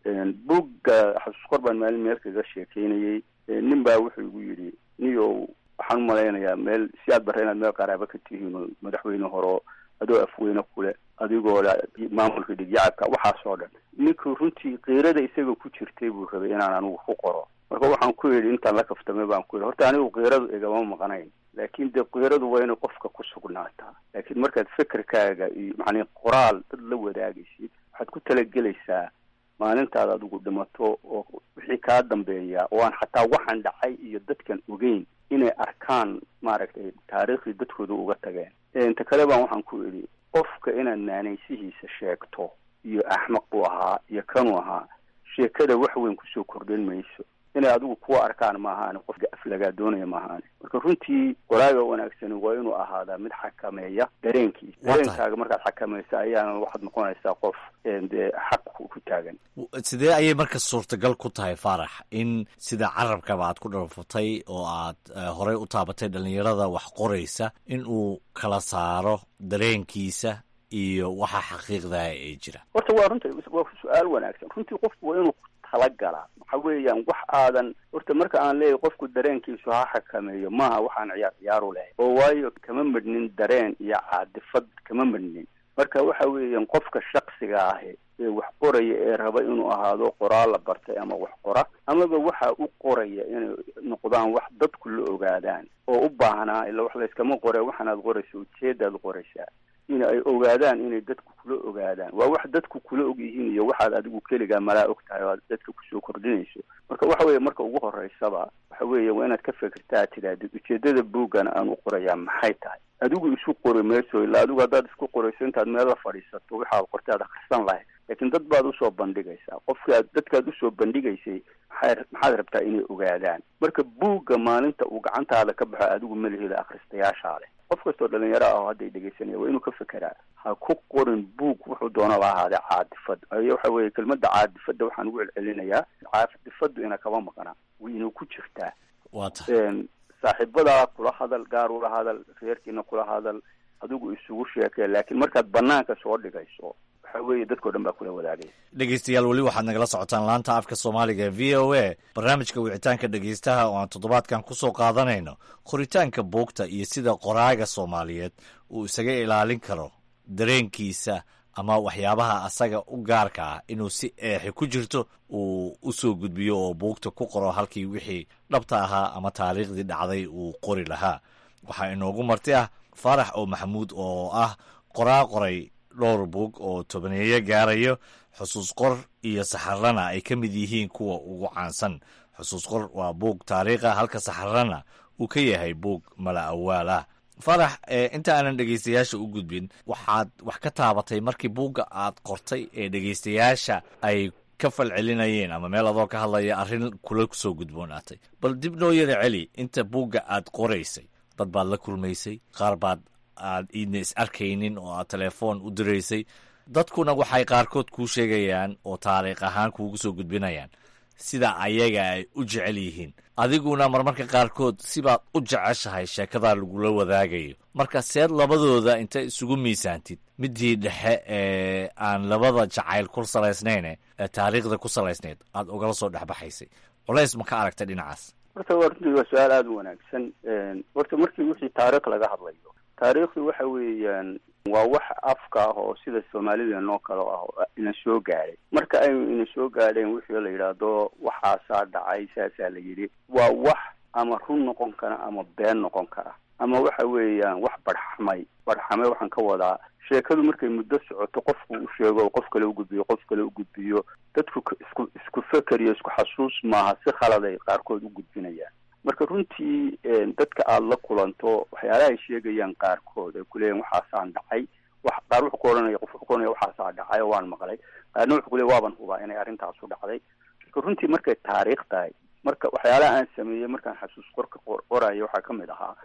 buugga xasuus qor baan maalin meel kaga sheekeynayay nin baa wuxuu igu yidhi niyow waxaan u malaynayaa meel si aad barra inaad meel qaraabo ka tihiin oo madaxweyne horo adoo afweyne kule adigoo maamulka dhigyacabka waxaasoo dhan ninkuu runtii kiirada isaga ku jirtay buu rabay inaan anigu ku qoro marka waxaan ku yidhi intaan la kaftamay baan ku yidhi horta anigu kiiradu igama maqnayn laakiin dee kiiradu waa inay qofka ku sugnaataa laakiin markaad fikirkaaga iyo macnii qoraal dad la wadaagaysid waxaad ku talagelaysaa maalintaad adigu dhimato oo wixii kaa dambeeya oo aan xataa waxaan dhacay iyo dadkan ogeyn inay arkaan maaragtay taariikhdii dadkooda uga tageen inta kale baan waxaan ku idhi qofka inaad naanaysihiisa sheegto iyo axmaq buu ahaa iyo kanuu ahaa sheekada wax weyn kusoo kordhin mayso inay adigu kuwa arkaan maahaane qofka aflagaa doonaya maahaane marka runtii qoraaga wanaagsani waa inuu ahaadaa mid xakameeya dareenkiisa dareenkaaga markaad xakamaysa ayaana waxaad noqonaysaa qof dee xaq ku taagan sidee ayay marka suurtagal ku tahay faarax in sida carabkaba aad ku dharfatay oo aad horey u taabatay dhalinyarada wax qoraysa in uu kala saaro dareenkiisa iyo waxa xaqiiqdaha ee jira horta waa runta waa su-aal wanaagsan runtii qofku waa inuu talagala waxa weeyaan wax aadan horta marka aan leeyahay qofku dareenkiisu ha xakameeyo maaha waxaan ciyaar ciyaaru lahay oo waayo kama madhnin dareen iyo caadifad kama madhnin marka waxa weeyaan qofka shaksiga ahi ee wax qoraya ee raba inuu ahaado qoraal la bartay ama wax qora amaba waxa u qoraya inay noqdaan wax dadku la ogaadaan oo u baahnaa ila wax layskama qore waxaanaad qoraysa ujeedaad qoraysaa in ay ogaadaan inay dadku kula ogaadaan waa wax dadku kula og yihiin iyo waxaad adigu keligaa malaa og tahay oo aad dadka kusoo kordhinayso marka waxa weeye marka ugu horeysaba waxa weeye waa inaad ka fikirtaa tidaahdid ujeedada buuggan aan u qorayaa maxay tahay adigu isu qori mayso ilaa adigu haddaad isku qorayso intaad meel la fadhiisato waxaad qortay aad akhrisan lahayd laakiin dad baad usoo bandhigaysaa qofkaad dadkaad usoo bandhigaysay maxay maxaad rabtaa inay ogaadaan marka buugga maalinta uu gacantaada ka baxo adigu malihida akhristayaashaa leh qof kastoo dhalinyaro ah oo hadday dhegaysanaya waa inuu ka fekeraa ha ku qorin buug wuxuu doonaba ahaadee caadifad ayo waxa weeye kelmadda caadifadda waxaan ugu celcelinayaa caadifaddu ina kaba maqnaa wayna ku jirtaa waa tahay saaxiibadaa kula hadal gaar ula hadal reerkiina kula hadal adigu isugu sheekee laakiin markaad banaanka soo dhigayso waxa weeye dadkao dhan baa kula wadaagaya dhegeystayaal weli waxaad nagala socotaan laanta afka soomaaliga v o a barnaamijka wicitaanka dhegeystaha oo aan toddobaadkan kusoo qaadanayno qoritaanka buugta iyo sida qoraaga soomaaliyeed uu isaga ilaalin karo dareenkiisa ama waxyaabaha asaga u gaarka ah inuu si eexi ku jirto uu usoo gudbiyo oo buugta ku qoro halkii wixii dhabta ahaa ama taariikhdii dhacday uu qori lahaa waxaa inoogu marti ah faarax oo maxamuud oo ah qoraa qoray dhowr buug oo tobaneeyo gaarayo xusuus qor iyo saxarana ay ka mid yihiin kuwa ugu caansan xusuus qor waa buug taariikha halka saxarana uu ka yahay buug mala awaal ah farax inta aanan dhegeystayaasha u gudbin waxaad wax ka taabatay markii buugga aad qortay ee dhegeystayaasha ay ka falcelinayeen ama meel adoo ka hadlaya arrin kula soo gudboonaatay bal dib noo yara celi inta buugga aad qoraysay dad baad la kulmaysay qaar baad aad iidna is arkaynin oo aad telefoon u diraysay dadkuna waxay qaarkood kuu sheegayaan oo taariikh ahaan kuugu soo gudbinayaan sida ayaga ay u jecel yihiin adiguna marmarka qaarkood sibaad u jeceshahay sheekadaa lagula wadaagayo marka seed labadooda inta isugu miisaantid midii dhexe ee aan labada jacayl ku salaysnayne ee taariikhda ku salaysnayd aad ugala soo dhexbaxaysay culays ma ka aragtay dhinacaas horta waa runtii waa su-aal aada u wanaagsan horta markii wixii taariikh laga hadlayo taariikhdu waxa weeyaan waa wax afka ah oo sida soomaalida noo kale ah oo ina soo gaadhay marka aynu ina soo gaadheen wixii la yidhaahdo waxaasaa dhacay saasaa la yidhi waa wax ama run noqon kara ama been noqon kara ama waxa weeyaan wax barxamay barxamay waxaan ka wadaa sheekadu markay muddo socoto qofku u sheego qof kale ugudbiyo qof kale ugudbiyo dadku isku isku feker iyo isku xasuus maaha si khaladay qaarkood u gudbinayaan marka runtii dadka aada la kulanto waxyaalaha ay sheegayaan qaarkood ay kuleeyahin waxaasaan dhacay wax qaar wuxuu ku ohanaya qof wuxuu ku ohanaya waxaasaa dhacay oo waan maqlay qaarna wuxuu kuleeya waaban hubaa inay arrintaasu dhacday marka runtii markay taariikh tahay marka waxyaalaha aan sameeyey markaan xasuus qorka qorayo waxaa kamid ahaa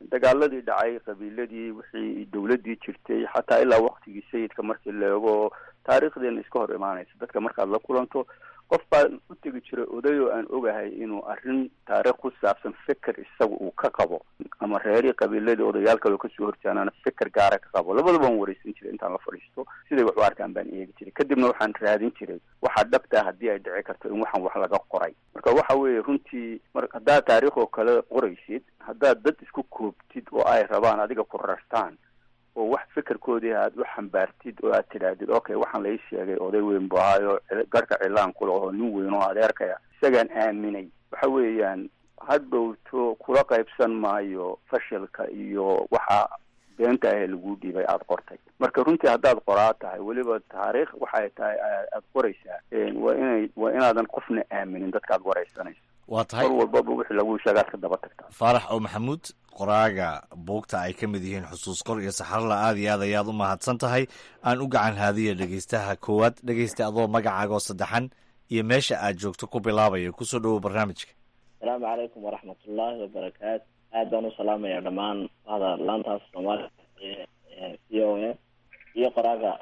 dagaaladii dhacay qabiiladii wixii dawladdii jirtay xataa ilaa waktigii sayidka markii la eego taariikhdeena iska hor imaanaysa dadka markaad la kulanto qof baan u tegi jiray oday oo aan ogahay inuu arrin taariikh ku saabsan feker isaga uu ka qabo ama reerii qabiiladii odayaal kaleo kasoo horjaanaana feker gaara ka qabo labadaba aan wareysan jiray intaan la fadhiisto siday wax u arkaan baan eegi jiray kadibna waxaan raadin jiray waxaa dhabtaa haddii ay dhici karto in waxaan wax laga qoray marka waxa weeye runtii mar haddaad taariikh oo kale qoraysid haddaad dad isku koobtid oo ay rabaan adiga ku rartaan oo wax fekerkoodii aad u xambaartid oo aad tidhaahdid okay waxaan lai sheegay oday weyn bu ahaayo garhka cilaan kula oo nin weyn oo adeerkaya isagaan aaminay waxa weeyaan hadhowto kula qaybsan maayo fashilka iyo waxa beenta ahee lagu dhiibay aada qortay marka runtii haddaad qoraa tahay weliba taariikh waxay tahay aada qoraysaa waa inay waa inaadan qofna aaminin dadkaad wareysanayso waa tahay mar walbaba wixii lagu sheegaad ka daba tagtaa faarax oo maxamuud qoraaga buugta ay ka mid yihiin xusuus qor iyo saxarla aada iyo aad ayaad u mahadsan tahay aan u gacan haadiya dhegeystaha koowaad dhegeysta adoo magacaaga oo saddexan iyo meesha aad joogto ku bilaabaya kusoo dhowow barnaamijka asalaamu calaykum waraxmatullaahi wabarakaatu aad baan u salaamaya dhammaan hada laantaas soomaaliya ee v o a iyo qoraaga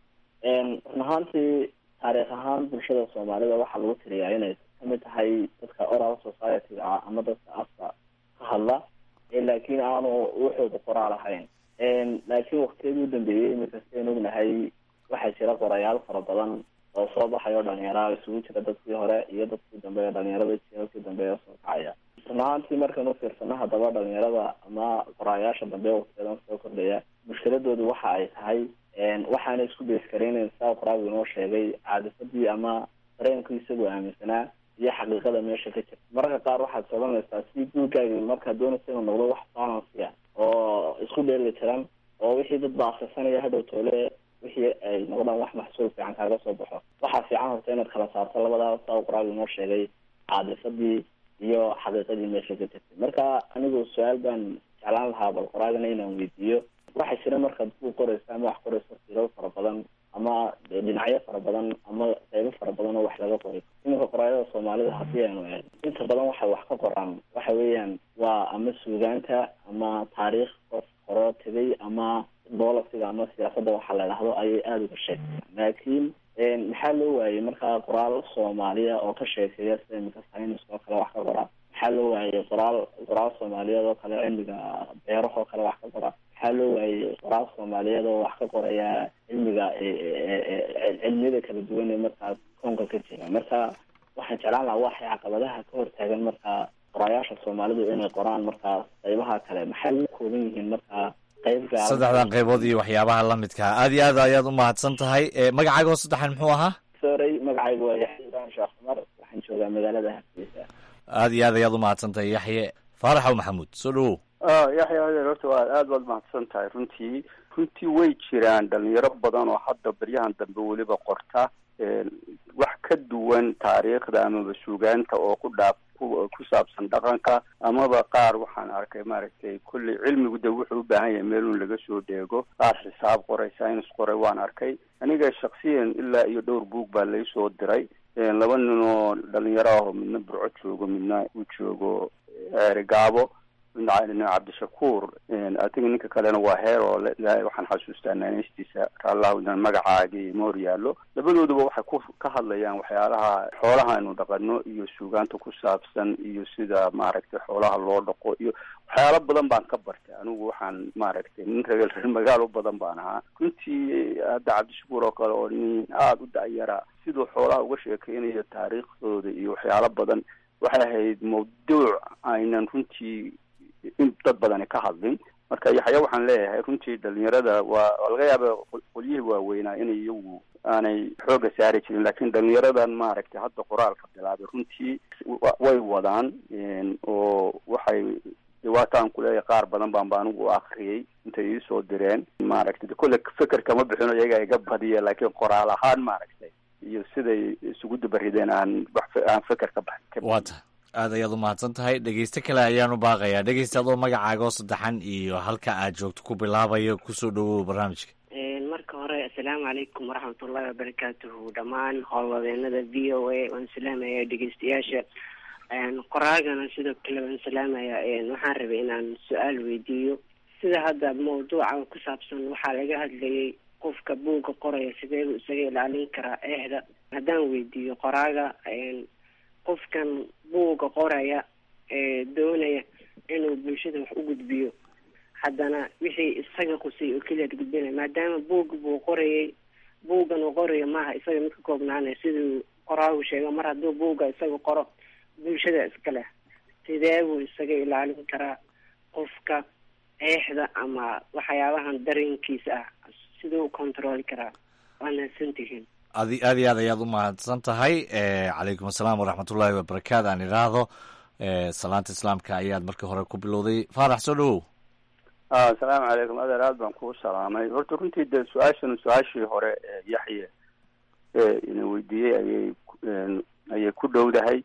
run ahaantii taariikh ahaan bulshada soomaalida waxaa lagu tiriyaa inay kamid tahay dadka oral society-ga ah ama dadka afka ka hadla laakiin aanu wuxuuda qoraal ahayn laakiin waktiyadii u dambeeyey imika sidayn ognahay waxaa jira qorayaal fara badan oo soo baxay oo dhalinyara isugu jira dadkii hore iyo dadkii dambe ee dhalinyarada jielkii dambe ee soo kacaya run ahaantii markaan ufiirsano haddaba dhalinyarada ama qoraayaasha dambe waktiyadan soo kordhaya mushkiladoodu waxa ay tahay waxaana isku beeskareynayn saa qoraagu inoo sheegay caadifadii ama dareenku isagoo aaminsanaa iyo xaqiiqada meesha ka jirta mararka qaar waxaad sodanaysaa si guurkaaga markaad doonaysa inuu noqdo wax balansiya oo isku dheeli tiran oo wixii dad baasisanaya hadhow toole wixii ay noqdaan wax maxsuul fiican kaaga soo baxo waxaa fiican horta inaad kala saarto labadaa saa qoraagu inoo sheegay caadifadii iyo xaqiiqadii meesha ka jirtay marka anigu su-aal baan jeclaan lahaa bal qoraagana inaan weydiiyo waxaa jira markaad ku qoraysa ama wax qorayso siro fara badan ama dhinacyo fara badan ama qeybo fara badan oo wax laga qoray iminka qoraayada soomaalida haddii aynu eegno inta badan waxay wax ka qoraan waxa weeyaan waa ama suugaanta ama taariikh qof horoo tegay ama bolisiga ama siyaasadda waxaa la idhahdo ayay aada uga sheegtaan laakiin maxaa loo waayey markaa qoraal soomaaliya oo ka sheekeeya sida iminka saynis oo kale wax ka qora maxaa loo waayey qoraal qoraal soomaaliyeed oo kale cilmiga beerahoo kale wax ka qora maxaa loo waayey qoraal soomaaliyeed oo wax ka qoraya cilmiga cilmiyada kala duwan ee markaa koonka ka jira marka waxaan jeclaan lahaa waxay caqabadaha ka hortaagan markaa qoraayaasha soomaalidu inay qoraan markaa qaybaha kale maxay u kooban yihiin markaa qayb gaar saddexdan qaybood iyo waxyaabaha la midkaa aada iyo aad ayaad u mahadsan tahay magacaaga oo saddexan muxuu ahaa sorey magacaygu waa yaxya ibrahim sheekh cumar waxaan joogaa magaalada hargeysa aada iyo aad ayaad u mahadsan tahay yaxye faaraxow maxamuud soo dhawow yaxya adeer horta waa aada baad mahadsan tahay runtii runtii way jiraan dhalinyaro badan oo hadda beryahan dambe weliba qorta wax ka duwan taariikhda amaba suugaanta oo ku dhaaf ku saabsan dhaqanka amaba qaar waxaan arkay maaragtay kulley cilmigu de wuxuu u baahan yahay meelun laga soo dheego qaar xisaab qoray science qoray waan arkay aniga shaksiyan ilaa iyo dhowr buug baa laysoo diray laba nin oo dhalinyaro ah oo midna burco joogo midna u joogo gaabo midna cabdishakuur adiga ninka kalena waa heer oo waxaan xasuustaa naaneystiisa raallahu inaan magacaagii moor yaallo labadooduba waxay ku ka hadlayaan waxyaalaha xoolaha aynu dhaqano iyo suugaanta ku saabsan iyo sida maaragtay xoolaha loo dhaqo iyo waxyaalo badan baan ka bartay anigu waxaan maaragtay nin reer reer magaalo badan baan ahaa runtii hadda cabdishakuur oo kale oo nin aada u dacyara siduu xoolaha uga sheekeynayo taariikhdooda iyo waxyaalo badan waxay ahayd mawduuc aynan runtii in dad badani ka hadlin marka yaxya waxaan leeyahay runtii dhalinyarada waa laga yaaba qolyihii waaweynaa inay iyagu aanay xooga saari jirin lakin dhalinyaradan maaragtay hadda qoraalka bilaabay runtii way wadaan oo waxay waataan kuleeyahay qaar badan baan ba anigu akriyay intay iisoo direen maaragtay kolle feker kama bixino iyaga iga badiya laakiin qoraal ahaan maaragtay iyo siday isugu dabarideen aan aan feker ka baxin waa tahay aad ayaad u mahadsan tahay dhegeyste kale ayaan u baaqayaa dhegeysta adoo magacaaga oo saddexan iyo halka aad joogto ku bilaabayo kusoo dhawow barnaamijka marka hore assalaamu calaykum waraxmatullahi wabarakaatuhu dhammaan howlwadeenada v o a waan salaamaya dhegeystayaasha qoraagana sidoo kale waan salaamaya waxaan rabay inaan su-aal weydiiyo sida hadda mawduuca ku saabsan waxaa laga hadlayay qofka buugga qoraya sideebu isaga ilaalin karaa eexda haddaan weydiiyo qoraaga qofkan buugga qoraya ee doonaya inuu bulshada wax u gudbiyo haddana wixii isaga qusay oo keliya gudbinaya maadaama buugga buu qorayay buuggan uu qorayo maaha isaga mid ka koobnaanaya siduu qoraagu sheego mar hadduu buugga isaga qoro bulshada iska leh sidee buu isaga ilaalin karaa qofka eexda ama waxyaabahan dareenkiisa ah siduu u controli karaa waa mahadsantihiin adi aad iyo aad ayaad u mahadsan tahay calaykum asalaam waraxmatullaahi wabarakaatu aan idhaahdo salaanta islaamka ayaad markii hore ku bilowday faarax soo dhawow asalaamu calaykum adeer aad baan kuu salaamay horta runtii dee su-aashan su-aashii hore yaxye ina weydiiyey ayay ayay ku dhowdahay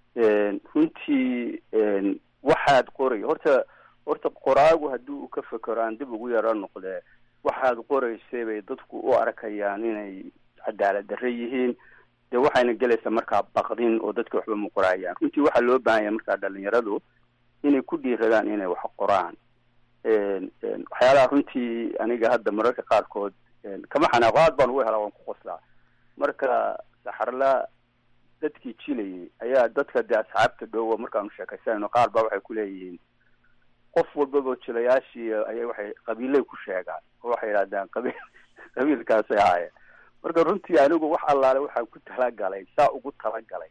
runtii waxaad qoray horta horta qoraagu haddii uu ka fekero aan dib ugu yaro noqdee waxaad qoraysay bay dadku u arkayaan inay cadaalad darre yihiin dee waxayna gelaysaa markaa baqdin oo dadka waxba ma qoraayaan runtii waxaa loo baahan yahay markaa dhalinyaradu inay ku dhiiradaan inay wax qoraan waxyaalaha runtii aniga hadda mararka qaarkood kama xanaaqo aad baan ugu helaa waan ku qoslaa marka saxarla dadkii jilayay ayaa dadka dee asxaabta dhowa markaanu sheekaysanayno qaar baa waxay ku leeyihiin qof walbaba jilayaashii ayay waxay qabiilay ku sheegaan oo waxay yidhahdaan qabiil qabiilkaasay ahaayeen marka runtii anigu wax allaale waxaan ku talagalay saa ugu talagalay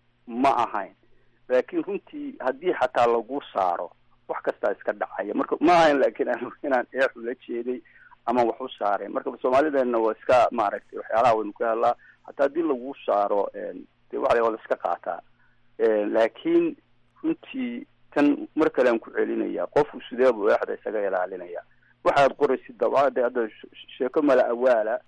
ma ahayn laakiin runtii haddii xataa lagu saaro wax kastaa iska dhacaya marka ma ahayn laakiin anigu inaan eex ula jeeday ama wax u saaray marka soomaalideenna waa iska maaragtay waxyaalaha waynu ka helaa hataa haddii lagu saaro de waxa waa la iska qaataa laakiin runtii tan mar kale aan ku celinaya qofku sidee buu eexda isaga ilaalinaya waxaad qoraysid dabcade hadda sheeko mala awaala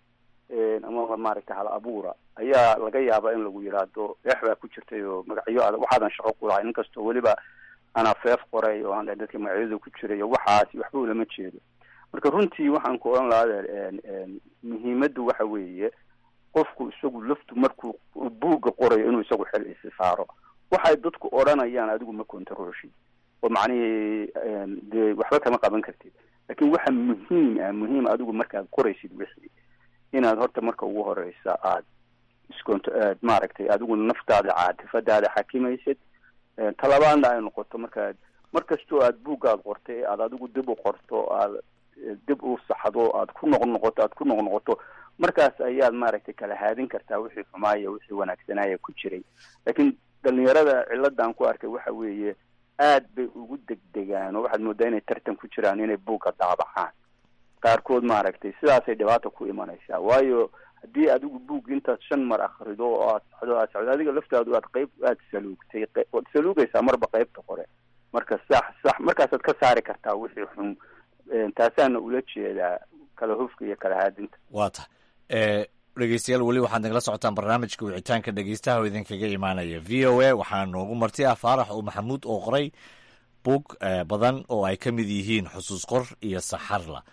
ama maaragtay hal abuura ayaa laga yaabaa in lagu yidhaahdo eex baa ku jirtay oo magacyo adag waxaadan shaqo ku lahay inkastoo weliba anaa feef qoray oo aan dadka magacyada ku jiray waxaasi waxba ulama jeedo marka runtii waxaan ku odhan lahaa muhiimaddu waxa weeye qofku isagu laftu markuu buugga qorayo inuu isagu xil isi saaro waxay dadku odhanayaan adigu ma controlshid oo macnihii dee waxba kama qaban kartid laakiin waxa muhiim ah muhiim adigu markaad qoraysid wixii inaad horta marka ugu horeysa aad iscont aad maaragtay adigu naftaada caatifadaada xakimaysid talabaadna ay noqoto markaad mar kastoo aad buuggaad qortay aad adigu dib u qorto aad dib u saxdo aad ku noq noqoto aad ku noq noqoto markaas ayaad maaragtay kala haadin kartaa wixii xumaaya wixii wanaagsanaya ku jiray laakiin dhalinyarada ciladan ku arkay waxa weeye aad bay ugu degdegaan oo waxaad moodaa inay tartan ku jiraan inay buugga daabacaan qaarkood maaragtay sidaasay dhibaata ku imanaysaa waayo haddii adigu buug intaad shan mar akrido oo aad socdo aad socdo adiga laftaadu aad qayb aad saluugtay waad saluugaysaa marba qaybta qore marka sax sax markaasaad ka saari kartaa wixii xun taasaana ula jeedaa kala hufka iyo kala haadinta waa ta dhegeystayaal weli waxaad nagala socotaan barnaamijka wicitaanka dhegeystaha oo idinkaga imaanaya v o a waxaa noogu marti ah faarax oo maxamuud oo qoray buug badan oo ay ka mid yihiin xusuus qor iyo saxarla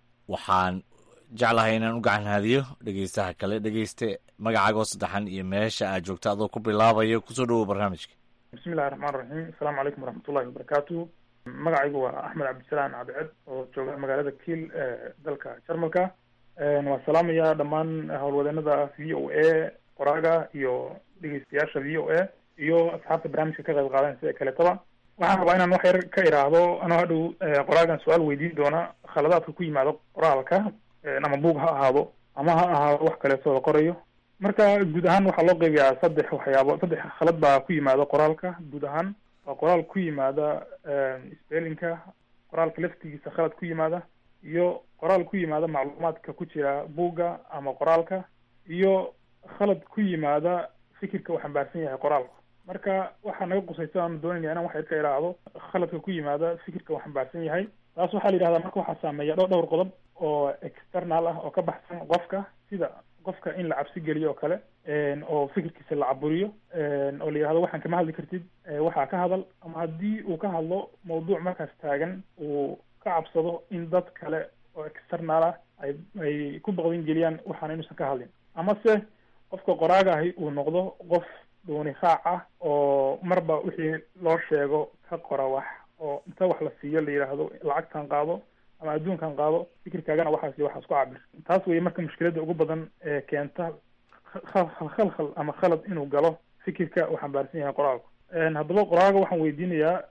waxaan jeclahay inaan u gacan haadiyo dhegeystaha kale dhegeyste magacaagoo saddexan iyo meesha aad joogto adoo ku bilaabayo kusoo dhawow barnaamijka bismillahi raxmaan raxiim asalaamu calaykum waraxmatullahi wabarakaatu magacaygu waa axmed cabdisalaan cabdiced oo jooga magaalada kiil ee dalka jarmalka waa salaamaya dhammaan howlwadeenada v o a qoraaga iyo dhegeystayaasha v o a iyo asxaabta barnaamijka ka qayb qaadanaysa ee kaletaba waxaan rabaa inaan wax yar ka iraahdo anoo hadhow qoraagan su-aal weydiin doona khaladaadka ku yimaado qoraalka ama buug ha ahaado ama ha ahaado wax kaleeto la qorayo marka guud ahaan waxaa loo qeybiyaa saddex waxyaabo saddex khalad baa ku yimaada qoraalka guud ahaan waa qoraal ku yimaada spellinka qoraalka laftigiisa khalad ku yimaada iyo qoraal ku yimaada macluumaadka ku jira buugga ama qoraalka iyo khalad ku yimaada fikirka uu xambaarsan yahay qoraalku marka waxaa naga qusaysa aanu doonaya inaan wax yar ka iraahdo khaladka ku yimaada fikirka uu xambaarsan yahay taas waxaa la yidhahdaa marka waxaa saameeya dho dhowr qodob oo external ah oo ka baxsan qofka sida qofka in la cabsi geliyo oo kale oo fikirkiisa la caburiyo oo la yidhahdo waxaan kama hadli kartid waxaa ka hadal ama haddii uu ka hadlo mawduuc markaas taagan uu ka cabsado in dad kale oo external ah ay ay ku baqdin geliyaan waxaana inuusan ka hadlin ama se qofka qoraaga ahi uu noqdo qof dhuuni raac ah oo marba wixii loo sheego ka qora wax oo inta wax la siiyo la yidhaahdo lacagtan qaado ama adduunkan qaado fikirkaagana waxaas iyo waxaas ku cabir taas weye marka mushkiladda ugu badan ee keenta khalkhal khalkhal ama khalad inuu galo fikirka uu xambaarsan yahay qoraalku haddaba qoraalka waxaan weydiinayaa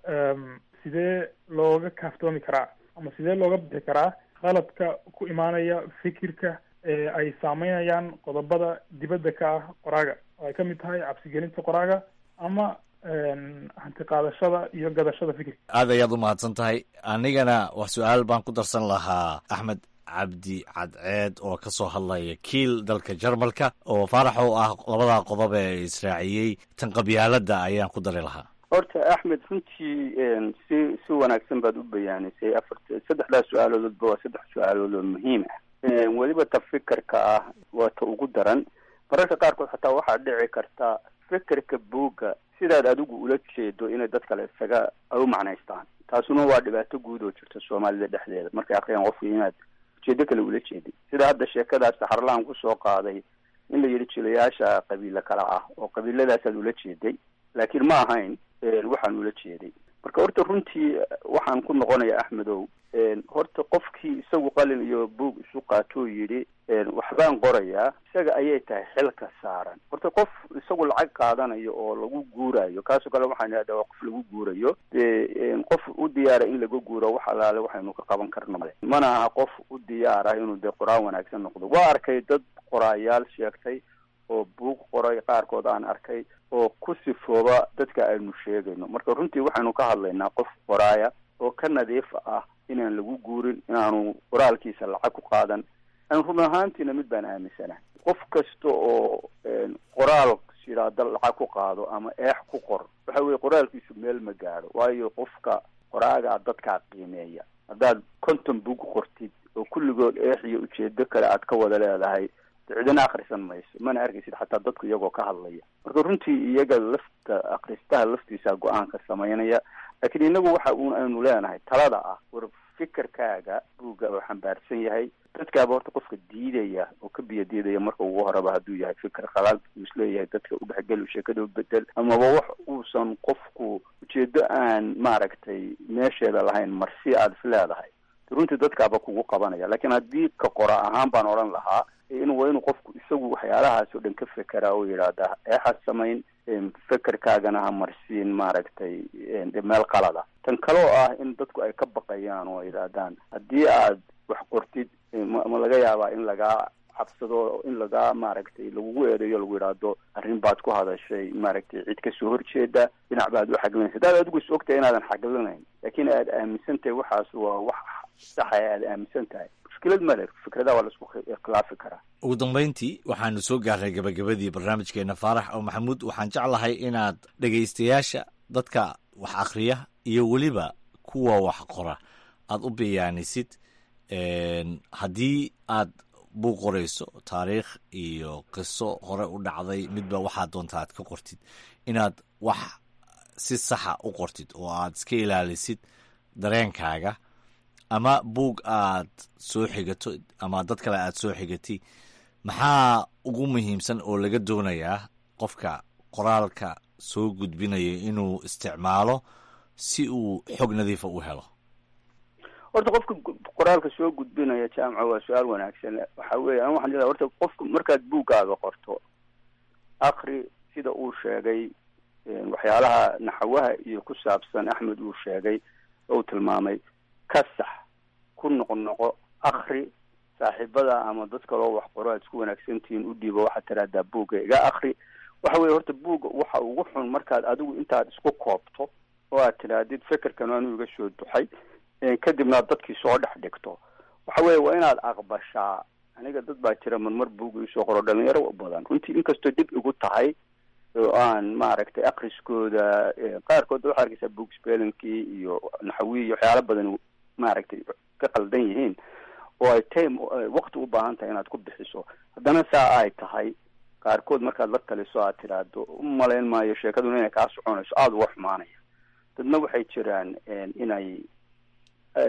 sidee looga kaaftoomi karaa ama sidee looga bixi karaa khaladka ku imaanaya fikirka ee ay saameynayaan qodobada dibadda ka ah qoraaga oo ay kamid tahay cabsigelinta qoraaga ama hanti qaadashada iyo gadashada fikirka aad ayaad u mahadsan tahay anigana wax su-aal baan ku darsan lahaa axmed cabdi cadceed oo ka soo hadlaya kiil dalka jarmalka oo faarax oo ah labadaa qodob ee israaciyey tan qabyaaladda ayaan ku dari lahaa horta axmed runtii si si wanaagsan baad u bayaanisay afart saddexdaas su-aaloodba waa saddex su-aalood oo muhiim ah weliba ta fikirka ah waa ta ugu daran mararka qaarkood xataa waxaa dhici karta fikirka buugga sidaad adigu ula jeedo inay dad kale isaga ay u macnaystaan taasuna waa dhibaato guud oo jirta soomaalida dhexdeeda markay akriyaan qofka inaad ujeedo kale ula jeedid sida hadda sheekadaas saxarlaan kusoo qaaday in la yidhi jilayaasha qabiilo kale ah oo qabiiladaasaad ula jeeday laakiin ma ahayn waxaan ula jeeday marka horta runtii waxaan ku noqonaya axmedow horta qofkii isagu qalin iyo buug isu qaatoo yidhi waxbaan qorayaa isaga ayay tahay xilka saaran horta qof isagu lacag qaadanayo oo lagu guurayo kaasoo kale waxaan idhahdaa waa qof lagu guurayo dee qof u diyaara in laga guuro wax alaale waxaynu ka qaban karno male mana aha qof u diyaar ah inuu dee qoraan wanaagsan noqdo waa arkay dad qoraayaal sheegtay oo buug qoray qaarkood aan arkay oo ku sifooba dadka aynu sheegayno marka runtii waxaynu ka hadlaynaa qof qoraaya oo ka nadiif ah inaan lagu guurin inaanu qoraalkiisa lacag ku qaadan aan run ahaantiina mid baan aaminsanahay qof kasta oo qoraal shiraada lacag ku qaado ama eex ku qor waxa weye qoraalkiisu meel ma gaadho waayo qofka qoraagaa dadkaa qiimeeya haddaad konton bug qortid oo kulligood eex iyo ujeedo kale aad ka wada leedahay cidina akrisan mayso mana arkaysid xataa dadku iyagoo ka hadlaya marka runtii iyaga lafta akristaha laftiisa go-aanka samaynaya laakiin inagu waxa uun aynu leenahay talada ah war fikirkaaga buugga oo xambaarsan yahay dadkaaba horta qofka diidaya oo ka biyo diidaya marka ugu horeba hadduu yahay fikir khalaal uu isleeyahay dadka udhexgel sheekada bedel amaba wax uusan qofku ujeedo aan maaragtay meesheeda lahayn marsi aada is leedahay runtii dadkaaba kugu qabanaya laakiin haddii ka qora ahaan baan odhan lahaa in waa inuu qofku isagu waxyaalahaas oo dhan ka fekeraa oo yidhaahda eexas samayn fekerkaagana ha marsiin maaragtay meel qalada tan kaloo ah in dadku ay ka baqayaan oo yidhaahdaan haddii aad wax qortid ma laga yaabaa in lagaa cabsado in lagaa maaragtay lagugu eedeeyo lagu yidhaahdo arrin baad ku hadashay maaragtay cid kasoo horjeeda dhinac baad u xaglinaysa hadaad adigu is ogtahay inaadan xaglinayn laakiin aad aaminsan tahay waxaas waa wax saxa aad aaminsan tahay mushkilad male fikradaha waa laisku khilaafi karaa ugu dambayntii waxaanu soo gaarnay gabagabadii barnaamijkeena faarax oo maxamuud waxaan jeclahay inaad dhegaystayaasha dadka wax akhriya iyo weliba kuwa wax qora aad u bayaanisid haddii aad buug qorayso taariikh iyo qiso hore u dhacday midba waxaad doonta aad ka qortid inaad wax si saxa u qortid oo aad iska ilaalisid dareenkaaga ama buug aad soo xigato ama dad kale aad soo xigatay maxaa ugu muhiimsan oo laga doonayaa qofka qoraalka soo gudbinaya inuu isticmaalo si uu xog nadiifa u helo horta qofka qoraalka soo gudbinaya jaamca waa su-aal wanaagsan waxa weeye an waxaan leedahay horta qofka markaad buuggaaga qorto akri sida uu sheegay waxyaalaha naxawaha iyo ku saabsan axmed uu sheegay ou tilmaamay ka sax ku noqnoqo akri saaxiibada ama dad kaloo wax qoro aad isku wanaagsantihiin u dhiibo waxaad tiraahdaa buugga iga akri waxa weye horta buugga waxa ugu xun markaad adigu intaad isku koobto oo aad tidhaahdid fekerkan anuu iga soo duxay kadibna ad dadkii soo dhex dhigto waxa weye waa inaad aqbashaa aniga dad baa jira marmar buugga isoo qoro dhalinyaro badan runtii inkastoo dib igu tahay oo aan maaragtay akriskooda qaarkood waxaa arkaysaa book spellingkii iyo naxawi iyo waxyaala badan maaragtay ka qaldan yihiin oo ay time wakti u baahan tahay inaad ku bixiso haddana saa ay tahay qaarkood markaad la taliso aad tidhaahdo u malayn maayo sheekaduna inay kaa soconayso aada uga xumaanaya dadna waxay jiraan inay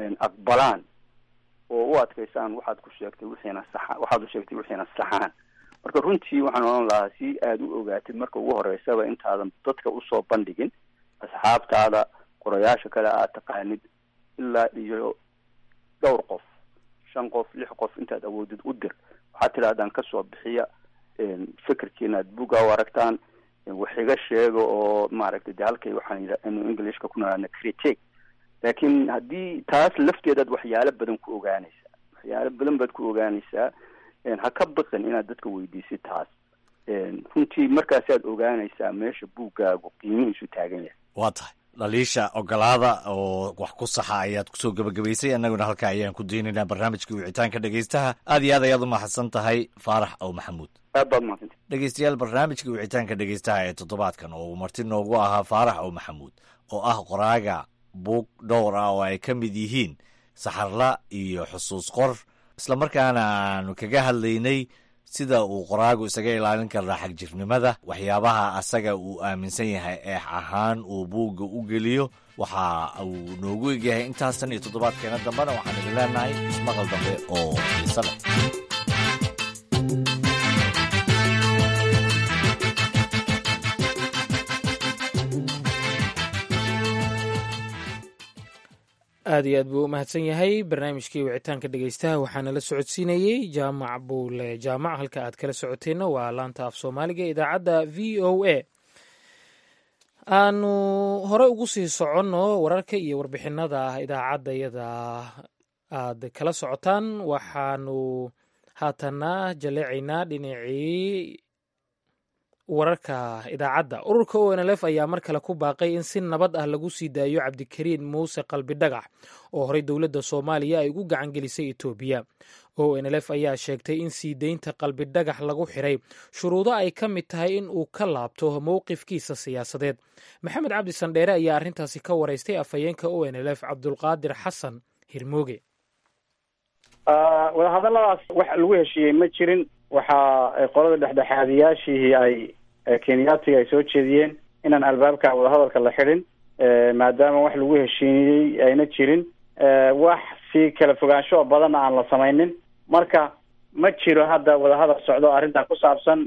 aqbalaan oo u adkaysaan waxaad ku sheegtay wixiina saxa waxaad u sheegtay wixiina saxaan marka runtii waxaan odhan lahaa si aada u ogaatid marka ugu horeysaba intaadan dadka usoo bandhigin asxaabtaada qorayaasha kale aad taqaanid ilaa iyo dhowr qof shan qof lix qof intaad awoodid u dir waxaad tidhahdaan kasoo bixiya fikirkiina aad buga u aragtaan wax iga sheega oo maaragtay de halkay waxaan yidha inu englishka ku naraana critique laakiin haddii taas lafteedaad waxyaalo badan ku ogaanaysaa waxyaalo badan baad ku ogaanaysaa ha ka baqin inaad dadka weydiisid taas runtii markaasaad ogaanaysaa meesha buuggaagu qiimihiisu taagan yahay waa tahay dhaliisha ogolaada oo wax ku saxa ayaad kusoo gebagabaysay annaguna halka ayaan ku daynaynaa barnaamijka wicitaanka dhegeystaha aad iyo aad ayaad u mahadsan tahay faarax ow maxamuud aad baad mahadsanta dhegeystayaal barnaamijka wicitaanka dhegeystaha ee toddobaadkan oo uu marti noogu ahaa faarax ow maxamuud oo ah qoraaga buug dhowr ah oo ay ka mid yihiin saxarla iyo xusuus qor islamarkaana aanu kaga hadlaynay sida uu qoraagu isaga ilaalin karaa xagjirnimada waxyaabaha asaga uu aaminsan yahay eex ahaan uu buugga u geliyo waxa uu noogu egyahay intaasan iyo toddobaadkeena dambena waxaan idin leenahay ismaqal dambe oo xiisa leh aad iyo aad buu u mahadsan yahay barnaamijkii wicitaanka dhegeystaha waxaana la socodsiinayey jaamac buule jaamac halka aad kala socoteenna waa laanta af soomaaliga idaacadda v o a aanu hore ugu sii soconno wararka iyo warbixinada idaacadda yada aad kala socotaan waxaanu haatana jaleecaynaa dhinacii wararka idaacadda ururka o n l f ayaa mar kale ku baaqay in si nabad ah lagu sii daayo cabdikariin muuse qalbi dhagax oo horey dowladda soomaaliya ay ugu gacan gelisay etoobiya o n l f ayaa sheegtay in sii deynta qalbi dhagax lagu xiray shuruudo ay ka mid tahay in uu ka laabto mowqifkiisa siyaasadeed maxamed cabdi sandheere ayaa arrintaasi ka waraystay afhayeenka o n l f cabdulqaadir xasan hirmooge wadahadalladaas wax lagu heshiiyey ma jirin waxa qolada dhexdhexaadiyaashihii ay kenyaatiga ay soo jeediyeen inaan albaabka wadahadalka la xidhin maadaama wax lagu heshiiyey ayna jirin wax si kala fogaansho badan aan la samaynin marka ma jiro hadda wadahadal socdo arrintaa ku saabsan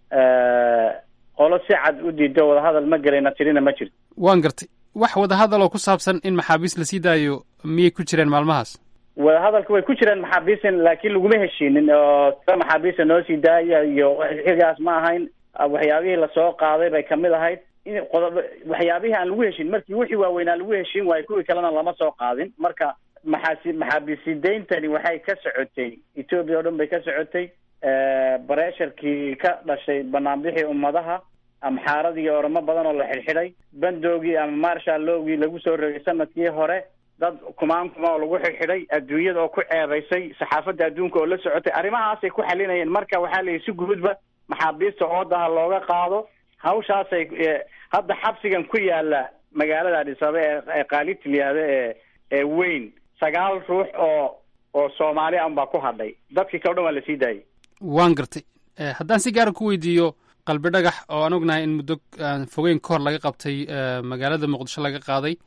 qolo si cad u diido wadahadal ma gelayna tirina ma jirto waan gartay wax wadahadaloo ku saabsan in maxaabiis lasii daayo miyay ku jireen maalmahaas wadahadalka way ku jireen maxaabiisin laakiin laguma heshiinin oo tira maxaabiista noo sii daaya iyo xigaas ma ahayn waxyaabihii lasoo qaaday bay kamid ahayd in qodob waxyaabihii aan lagu heshin markii wixii waaweynaa lagu heshiin waayo kuwii kalena lama soo qaadin marka maxaasi maxaabiisidayntani waxay ka socotay etoobiya oo dhan bay ka socotay bareesharkii ka dhashay banaanbixii ummadaha amxaaradii oramo badan oo la xidhxidhay bandoogii ama marshal lowgii lagu soo rogay sanadkii hore dad kumaan kuma oo lagu xidhxidhay adduunyada oo ku ceebaysay saxaafadda adduunka oo la socotay arrimahaasay ku xalinayeen marka waxaa la yidhi si guudba maxaabiista oodaha looga qaado hawshaasay hadda xabsigan ku yaala magaalada adhisabe ee qaalit layihahdo ee ee weyn sagaal ruux oo oo soomaali an baa ku hadhay dadkii kale o dhan waa lasii daayay waan gartay haddaan si gaara ku weydiiyo qalbi dhagax oo aan ognahay in muddo aan fogeyn ka hor laga qabtay magaalada muqdisho laga qaaday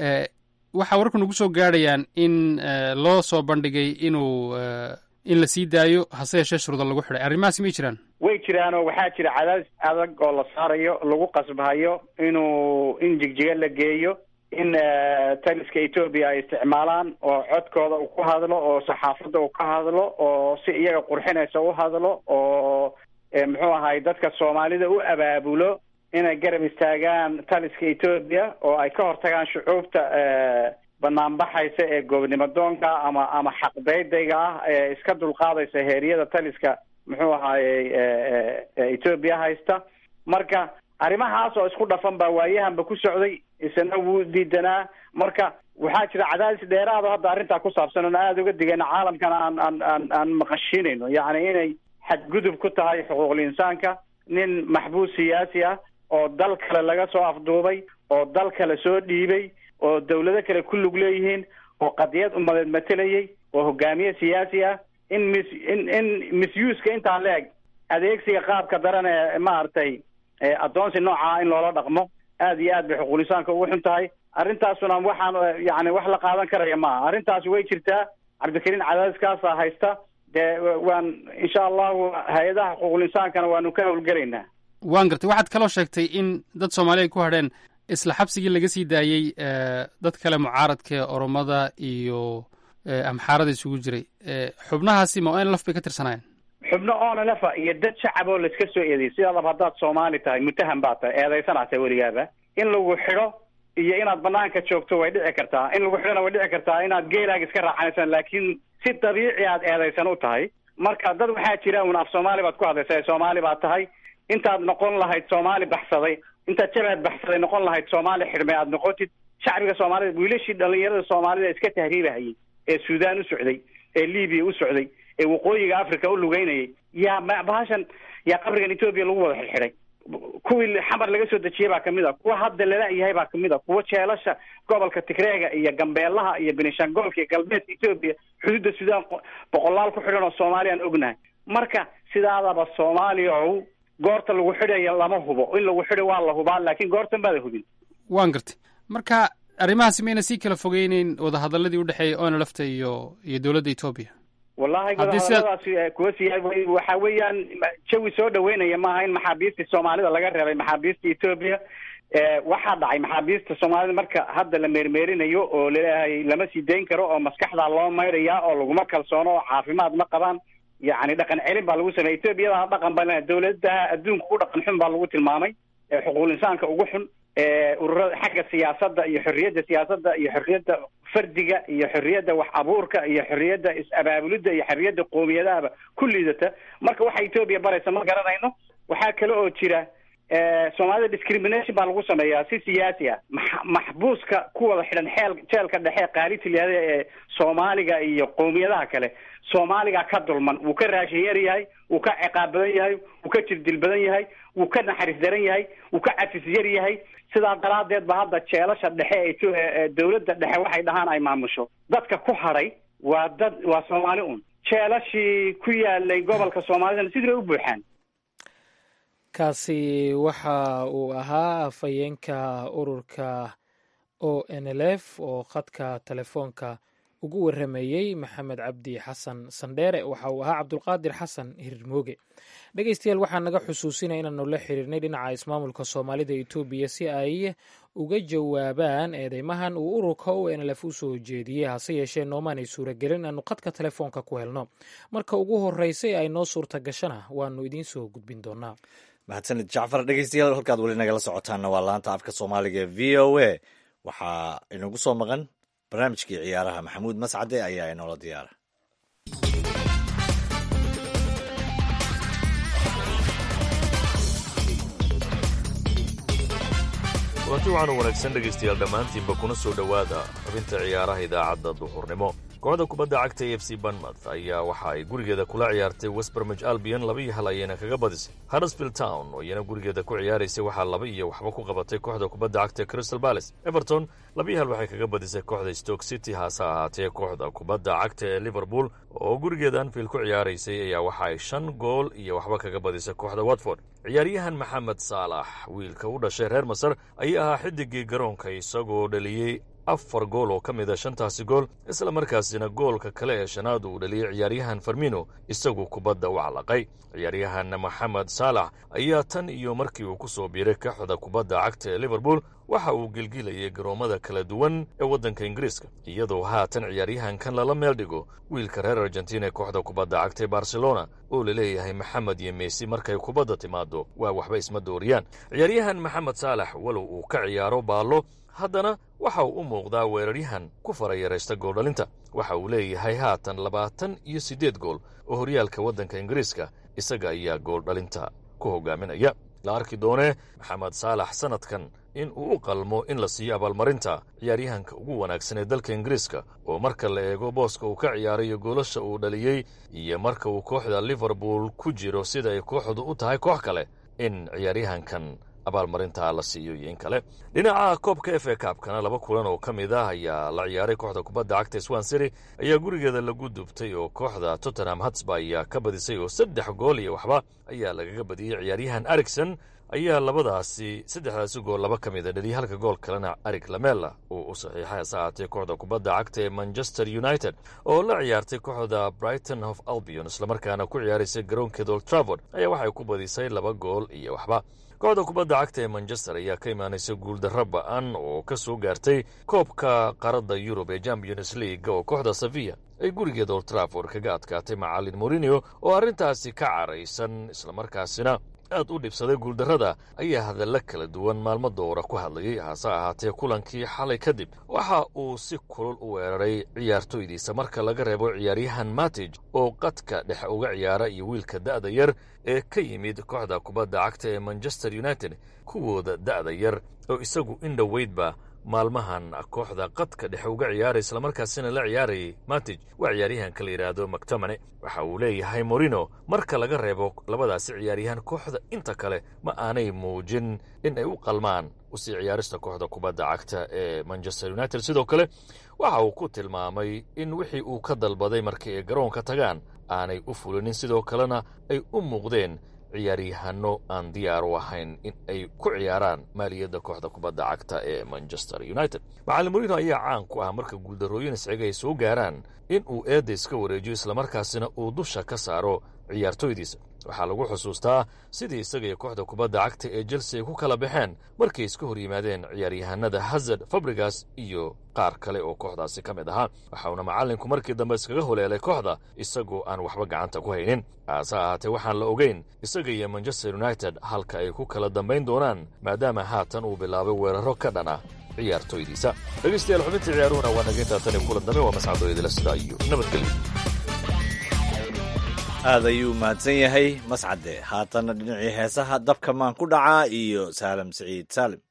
waxaa wararku nagu soo gaadhayaan in loo soo bandhigay inuu in la sii daayo hase yeeshee shuruuda lagu xidhay arrimahaasi may jiraan way jiraanoo waxaa jira cadaadis adag oo la saarayo lagu qasbahayo inuu in jigjiga la geeyo in taliska etoobiya ay isticmaalaan oo codkooda uu ku hadlo oo saxaafadda uu ka hadlo oo si iyaga qurxinaysa u hadlo oo muxuu ahay dadka soomaalida u abaabulo inay garab istaagaan taliska etoobiya oo ay ka hortagaan shucuubta banaanbaxaysa ee goobnimo doonka ama ama xaqdaydayga ah ee iska dulqaadaysa heeryada taliska muxuu ahaayey etoobiya haysta marka arrimahaas oo isku dhafan baa waayahanba ku socday isna wuu diidanaa marka waxaa jira cadaadis dheeraado hadda arrintaa ku saabsan oon aada uga digayna caalamkana aan aan aan aan maqashinayno yacni inay xadgudub ku tahay xuquuqul insaanka nin maxbuus siyaasi ah oo dal kale laga soo afduubay oo dal kale soo dhiibay oo dawlado kale ku lug leeyihiin oo qadiyad umadeed matelayay oo hogaamiye siyaasi ah in mis in in misuseka intaa la eg adeegsiga qaabka daran ee maaragtay addoonsi noocaa in loola dhaqmo aad iyo aad bay xuquuqul insaanka ugu xun tahay arrintaasuna waxaan yani wax la qaadan karaya maaha arrintaasi way jirtaa cabdikariin cadaadiskaasaa haysta dee waan insha allahu hay-adaha xuquuqul insaankana waanu ka howlgelaynaa waan gartay waxaad kaloo sheegtay in dad soomaali ay ku hadheen isla xabsigii laga sii daayey dad kale mucaaradka ee oromada iyo amxaarada isugu jiray xubnahaasi ma n laf bay ka tirsanaayeen xubno onlefa iyo dad shacab oo laiska soo eedeyay sidaadaba haddaad soomaali tahay mutaham baa tahay eedaysana tahay weligaaba in lagu xidho iyo inaad banaanka joogto way dhici kartaa in lagu xidhona way dhici kartaa inaad geelaaga iska raacanaysan laakiin si dabiici aad eedaysan u tahay marka dad waxaa jira un af soomaali baad ku hadlaysa soomaali baad tahay intaad noqon lahayd soomaali baxsaday intaad jabaad baxsaday noqon lahayd soomaali xidhmay aad noqotid shacbiga soomaalida wiilashii dhalinyarada soomaalida iska tahriibahayay ee suudaan u socday ee libiya u socday ee waqooyiga africa u lugeynayay yaa bahashan yaa qabrigan etoobiya lagu wada xidxidhay kuwii xamar laga soo dejiyey baa kamid a kuwa hadda lala-yahay baa kamid a kuwa jeelasha gobolka tigreega iyo gambeelaha iyo benishangoolka iyo galbeedka etoobiya xuduudda suudaan boqolaal ku xidhan oo soomaaliyaan ognahay marka sidaadaba soomaaliya ow goorta lagu xidhayo lama hubo in lagu xidho waa la hubaa laakiin goortan baada hubin waan gartay marka arrimahaasi mayna sii kala fogeyneyn wadahadaladii udhexeeyay onlafta iyo iyo dowladda etoobiya wallahi Haddii sidaad- wadahadaladaasi kuwa siya waxa weeyaan jawi soo dhaweynaya maaha in maxaabiistii soomaalida laga reebay maxaabiista etoobiya waxaa dhacay maxaabiista soomaalida marka hadda la meermeerinayo oo laleeyahay lama sii dayn karo oo maskaxdaa loo maydhayaa oo laguma kalsoono oo caafimaad ma qabaan yacni dhaqan celin baa lagu sameeyay etoobiyada dhaqan ba leedahay. dowladaha adduunka u dhaqan xun baa lagu tilmaamay ee xuquuqul insaanka ugu xun ee ururada xagga siyaasadda iyo xorriyadda siyaasadda iyo xorriyadda fardiga iyo xorriyadda wax abuurka iyo xorriyadda is-abaabulidda iyo xorriyadda qoomiyadahaba ku liidata marka waxa etoobiya baraysa ma garanayno waxaa kale oo jira eh, soomaalida discrimination baa lagu sameeyaa si siyaasi ah max- maxbuuska ku wada xidhan xeel jeelka dhexe qaarita layihahda ee soomaaliga iyo qowmiyadaha kale soomaaliga ka dulman wuu ka raashin yar yahay wuu ka ciqaab badan yahay wuu ka jirdil badan yahay wuu ka naxariis daran yahay wuu ka cafis yar yahay sidaa daraadeed ba hadda jeelasha dhexe ee to- ee- ee dowladda dhexe waxay dhahaan ay maamusho dadka ku hadhay waa dad waa soomaali un jeelashii ku yaalay gobolka soomaalidana sidii bay u buuxaan kaasi waxa uu ahaa afhayeenka ururka o n l f oo khadka telefoonka ugu waramayey maxamed cabdi xasan sandheere waxa uu ahaa cabdulqaadir xasan hirmooge dhegeystayaal waxaa naga xusuusinaya inaanu la xiriirnay dhinaca ismaamulka soomaalida etoobiya si ay uga jawaabaan eedeymahan uu ururka o n l f u soo jeediyey hase yeeshee noomaanay suuragelin aanu khadka telefoonka ku helno marka ugu horeysay ay noo suurta gashana waanu idiin soo gudbin doonaa mahadsanid jacfar dhegeystayaal halkaad weli nagala socotaanna waa laanta afka soomaaliga ee v o a waxaa inagu soo maqan barnaamijkii ciyaaraha maxamuud mascade ayaa inoola diyaara kulanti waxaanu wanaagsan dhegaystayaal dhammaantiinba kuna soo dhowaada xubinta ciyaaraha idaacadda duhurnimo kooxda kubadda cagta a f c banmouth ayaa waxa ay gurigeeda kula ciyaartay westbermij albion laba iyo hal ayayna kaga badisay huddersfield town oo iyana gurigeeda ku ciyaaraysay waxaa laba iyo waxba ku qabatay kooxda kubadda cagta crystal palace everton laba iyo hal waxay kaga badisay kooxda stoke city haase ahaatee kooxda kubadda cagta ee liverpool oo gurigeeda anfield ku ciyaaraysay ayaa waxa ay shan gool iyo waxba kaga badisay kooxda watford ciyaaryahan maxamed saalax wiilka u dhashay reer masar ayaa ahaa xidigii garoonka isagoo dhaliyey afar gool oo ka mid a shantaasi gool isla markaasina goolka kale ee shanaad uu dhaliyey ciyaaryahan farmino isagu kubadda u calaqay ciyaaryahan maxamed saalax ayaa tan iyo markii uu ku soo biiray kooxda kubadda cagta ee liverpool waxa uu gelgilayay garoommada kala duwan ee waddanka ingiriiska iyadoo haatan ciyaaryahankan lala meel dhigo wiilka reer argentina ee kooxda kubadda cagta ee barcelona oo la leeyahay maxamed iyo meesi markay kubadda timaado waa waxba isma dooriyaan ciyaaryahan maxamed saalax walow uu ka ciyaaro baallo haddana waxa uu u muuqdaa weeraryahan ku farayaraysta gooldhalinta waxa uu leeyahay haatan labaatan iyo siddeed gool oo horyaalka waddanka ingiriiska isaga ayaa gooldhalinta ku hogaaminaya la arki doonee maxamed saalax sannadkan in uu u qalmo in la siiyo abaalmarinta ciyaaryahanka ugu wanaagsan ee dalka ingiriiska oo marka la eego booska uu ka ciyaarayo goolasha uu dhaliyey iyo marka uu kooxda liverpool ku jiro sida ay kooxdu u tahay koox kale in ciyaaryahankan abaalmarinta la siiyo iyo in kale dhinaca koobka f a kaabkana laba kulan oo ka mid ah ayaa la ciyaaray kooxda kubadda cagta swan city ayaa gurigeeda lagu dubtay oo kooxda tottenham hatsba ayaa ka badisay oo saddex gool iyo waxba ayaa lagaga badiyey ciyaaryahan ericson ayaa labadaasi saddexdaasi gool laba ka mida dhaliyay halka gool kalena arig lamela uu u saxiixay hase ahaatee kooxda kubadda cagta ee manchester united oo la ciyaartay kooxda brighton of albion islamarkaana ku ciyaaraysa garoonkeeda old travord ayaa waxay ku badisay laba gool iyo waxba kooxda kubadda cagta ee manchester ayaa ka imaanaysa guuldarro ba-an oo ka soo gaartay koobka qaradda yurub ee champions league oo kooxda saviya ay gurigeeda old traford kaga adkaatay macalin morinio oo arrintaasi ka caraysan islamarkaasina aad u dhibsaday guuldarrada ayaa hadalla kala duwan maalmo doora ku hadlayay hase ahaatee kulankii xalay kadib waxa uu si kulul u weeraray ciyaartoydiisa marka laga reebo ciyaaryahan matij oo qadka dhexe uga ciyaara iyo wiilka da'da yar ee ka yimid kooxda kubadda cagta ee manchester united kuwooda da'da yar oo isagu in dhoweydba maalmahan kooxda qadka dhexe uga ciyaaray islamarkaasina la ciyaarayay matij waa ciyaaryahanka la yidhaahdo mactomane waxa uu leeyahay morino marka laga reebo labadaasi ciyaaryahan kooxda inta kale ma aanay muujin in ay u qalmaan usii ciyaarista kooxda kubadda cagta ee manchester united sidoo kale waxa uu ku tilmaamay in wixii uu ka dalbaday markii ay garoonka tagaan aanay u fulinin sidoo kalena ay u muuqdeen ciyaaryahano aan diyaar u ahayn in ay ku ciyaaraan maaliyadda kooxda kubadda cagta ee manchester united macalin morino ayaa caan ku ah marka guuldarrooyin isciga ay soo gaaraan in uu eedda iska wareejiyo islamarkaasina uu dusha ka saaro ciyaartoydiisa waxaa lagu xusuustaa sidii isaga iyo kooxda kubadda cagta ee chelsea ay ku kala baxeen markay iska hor yimaadeen ciyaaryahanada hazard fabrigas iyo qaar kale oo kooxdaasi ka mid ahaa waxauna macallinku markii dambe iskaga holeelay kooxda isagoo aan waxba gacanta ku haynin haase ahaatee waxaan la ogeyn isaga iyo manchester united halka ay ku kala dambayn doonaan maadaama haatan uu bilaabay weeraro ka dhan ah ciyaartoydiisa dhegeystayaal xubintii ciyaaruhuna waa nageyntaa tan iyo kulan dambe waa mascadooyadila sidaa iyo nabadgelyo aad ayuu mahadsan yahay mascade haatanna dhinacii heesaha dabka maan ku dhacaa iyo saalam siciid saalim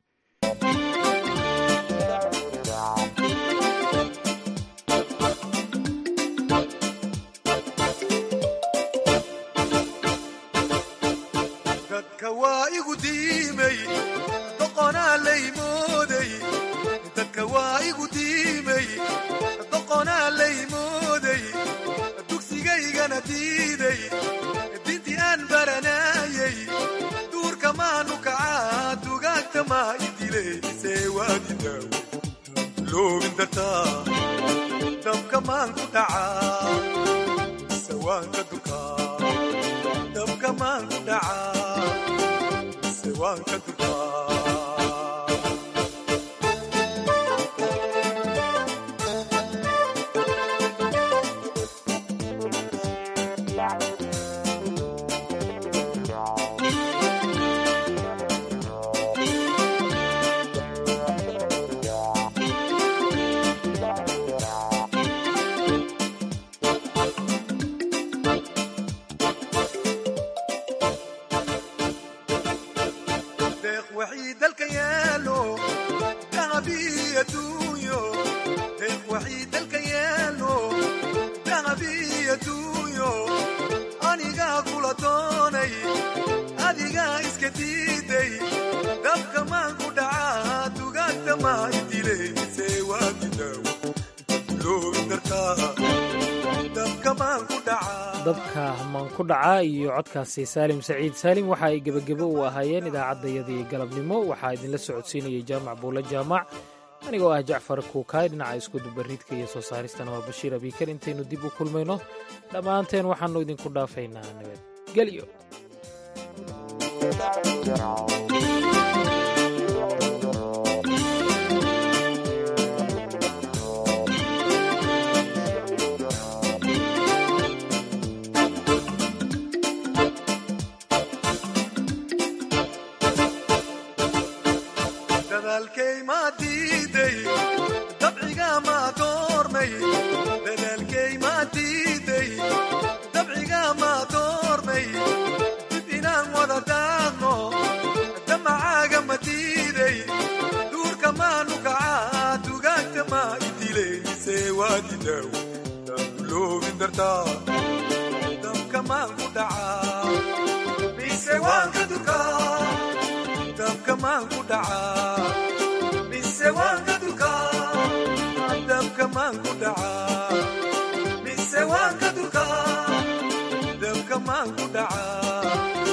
dadka waa igu diimay doqonaa laymooday dadka waa igu diimay doqonaa laymooday dugsigaygana diiday dintii aan baranayay duurka maanu kacaa dugaagta maa idilaysee waadidaaw loobin dartaa dabka maan ku dhacaa sawaanka dukaa dabka maan ku dhacaa sawaanka dukaa deeq waxii dalka yaalo dahabii adduunyo deeq waxii dalka yaalo dahabii adduunyo anigaa kula doonay adigaa iska diiday dabka maan ku dhacaa dugaagta maa idilaysee waadidaaw loobin dartaa dabka maan ku dhacaa dabka maan ku dhacaa iyo codkaasi saalim saciid saalim waxa ay gebagebo u ahaayeen idaacaddayadii galabnimo waxaa idinla socodsiinayay jaamac buulle jaamac anigoo ah jacfar kuukaay dhinaca iskudubaridka iyo soo saaristana waa bashiir abiikar intaynu dib u kulmayno dhammaanteen waxaannu idinku dhaafaynaa nabadgelyo dadaalkay maa diiday dabciga maa doormay dadaalkay maa diiday dabciga maa doormay dib inaan wada daaqno damacaaga ma diiday duurka maanu kacaa dugaagta maa idilaysee waadidaaw loobin dartaa dabka maan ku dhacaa mise waan ka dukaa dabka maan ku dhacaa mise waan ka dukaa dabka maan ku dhacaa mise waan ka dukaa dabka maan ku dhacaa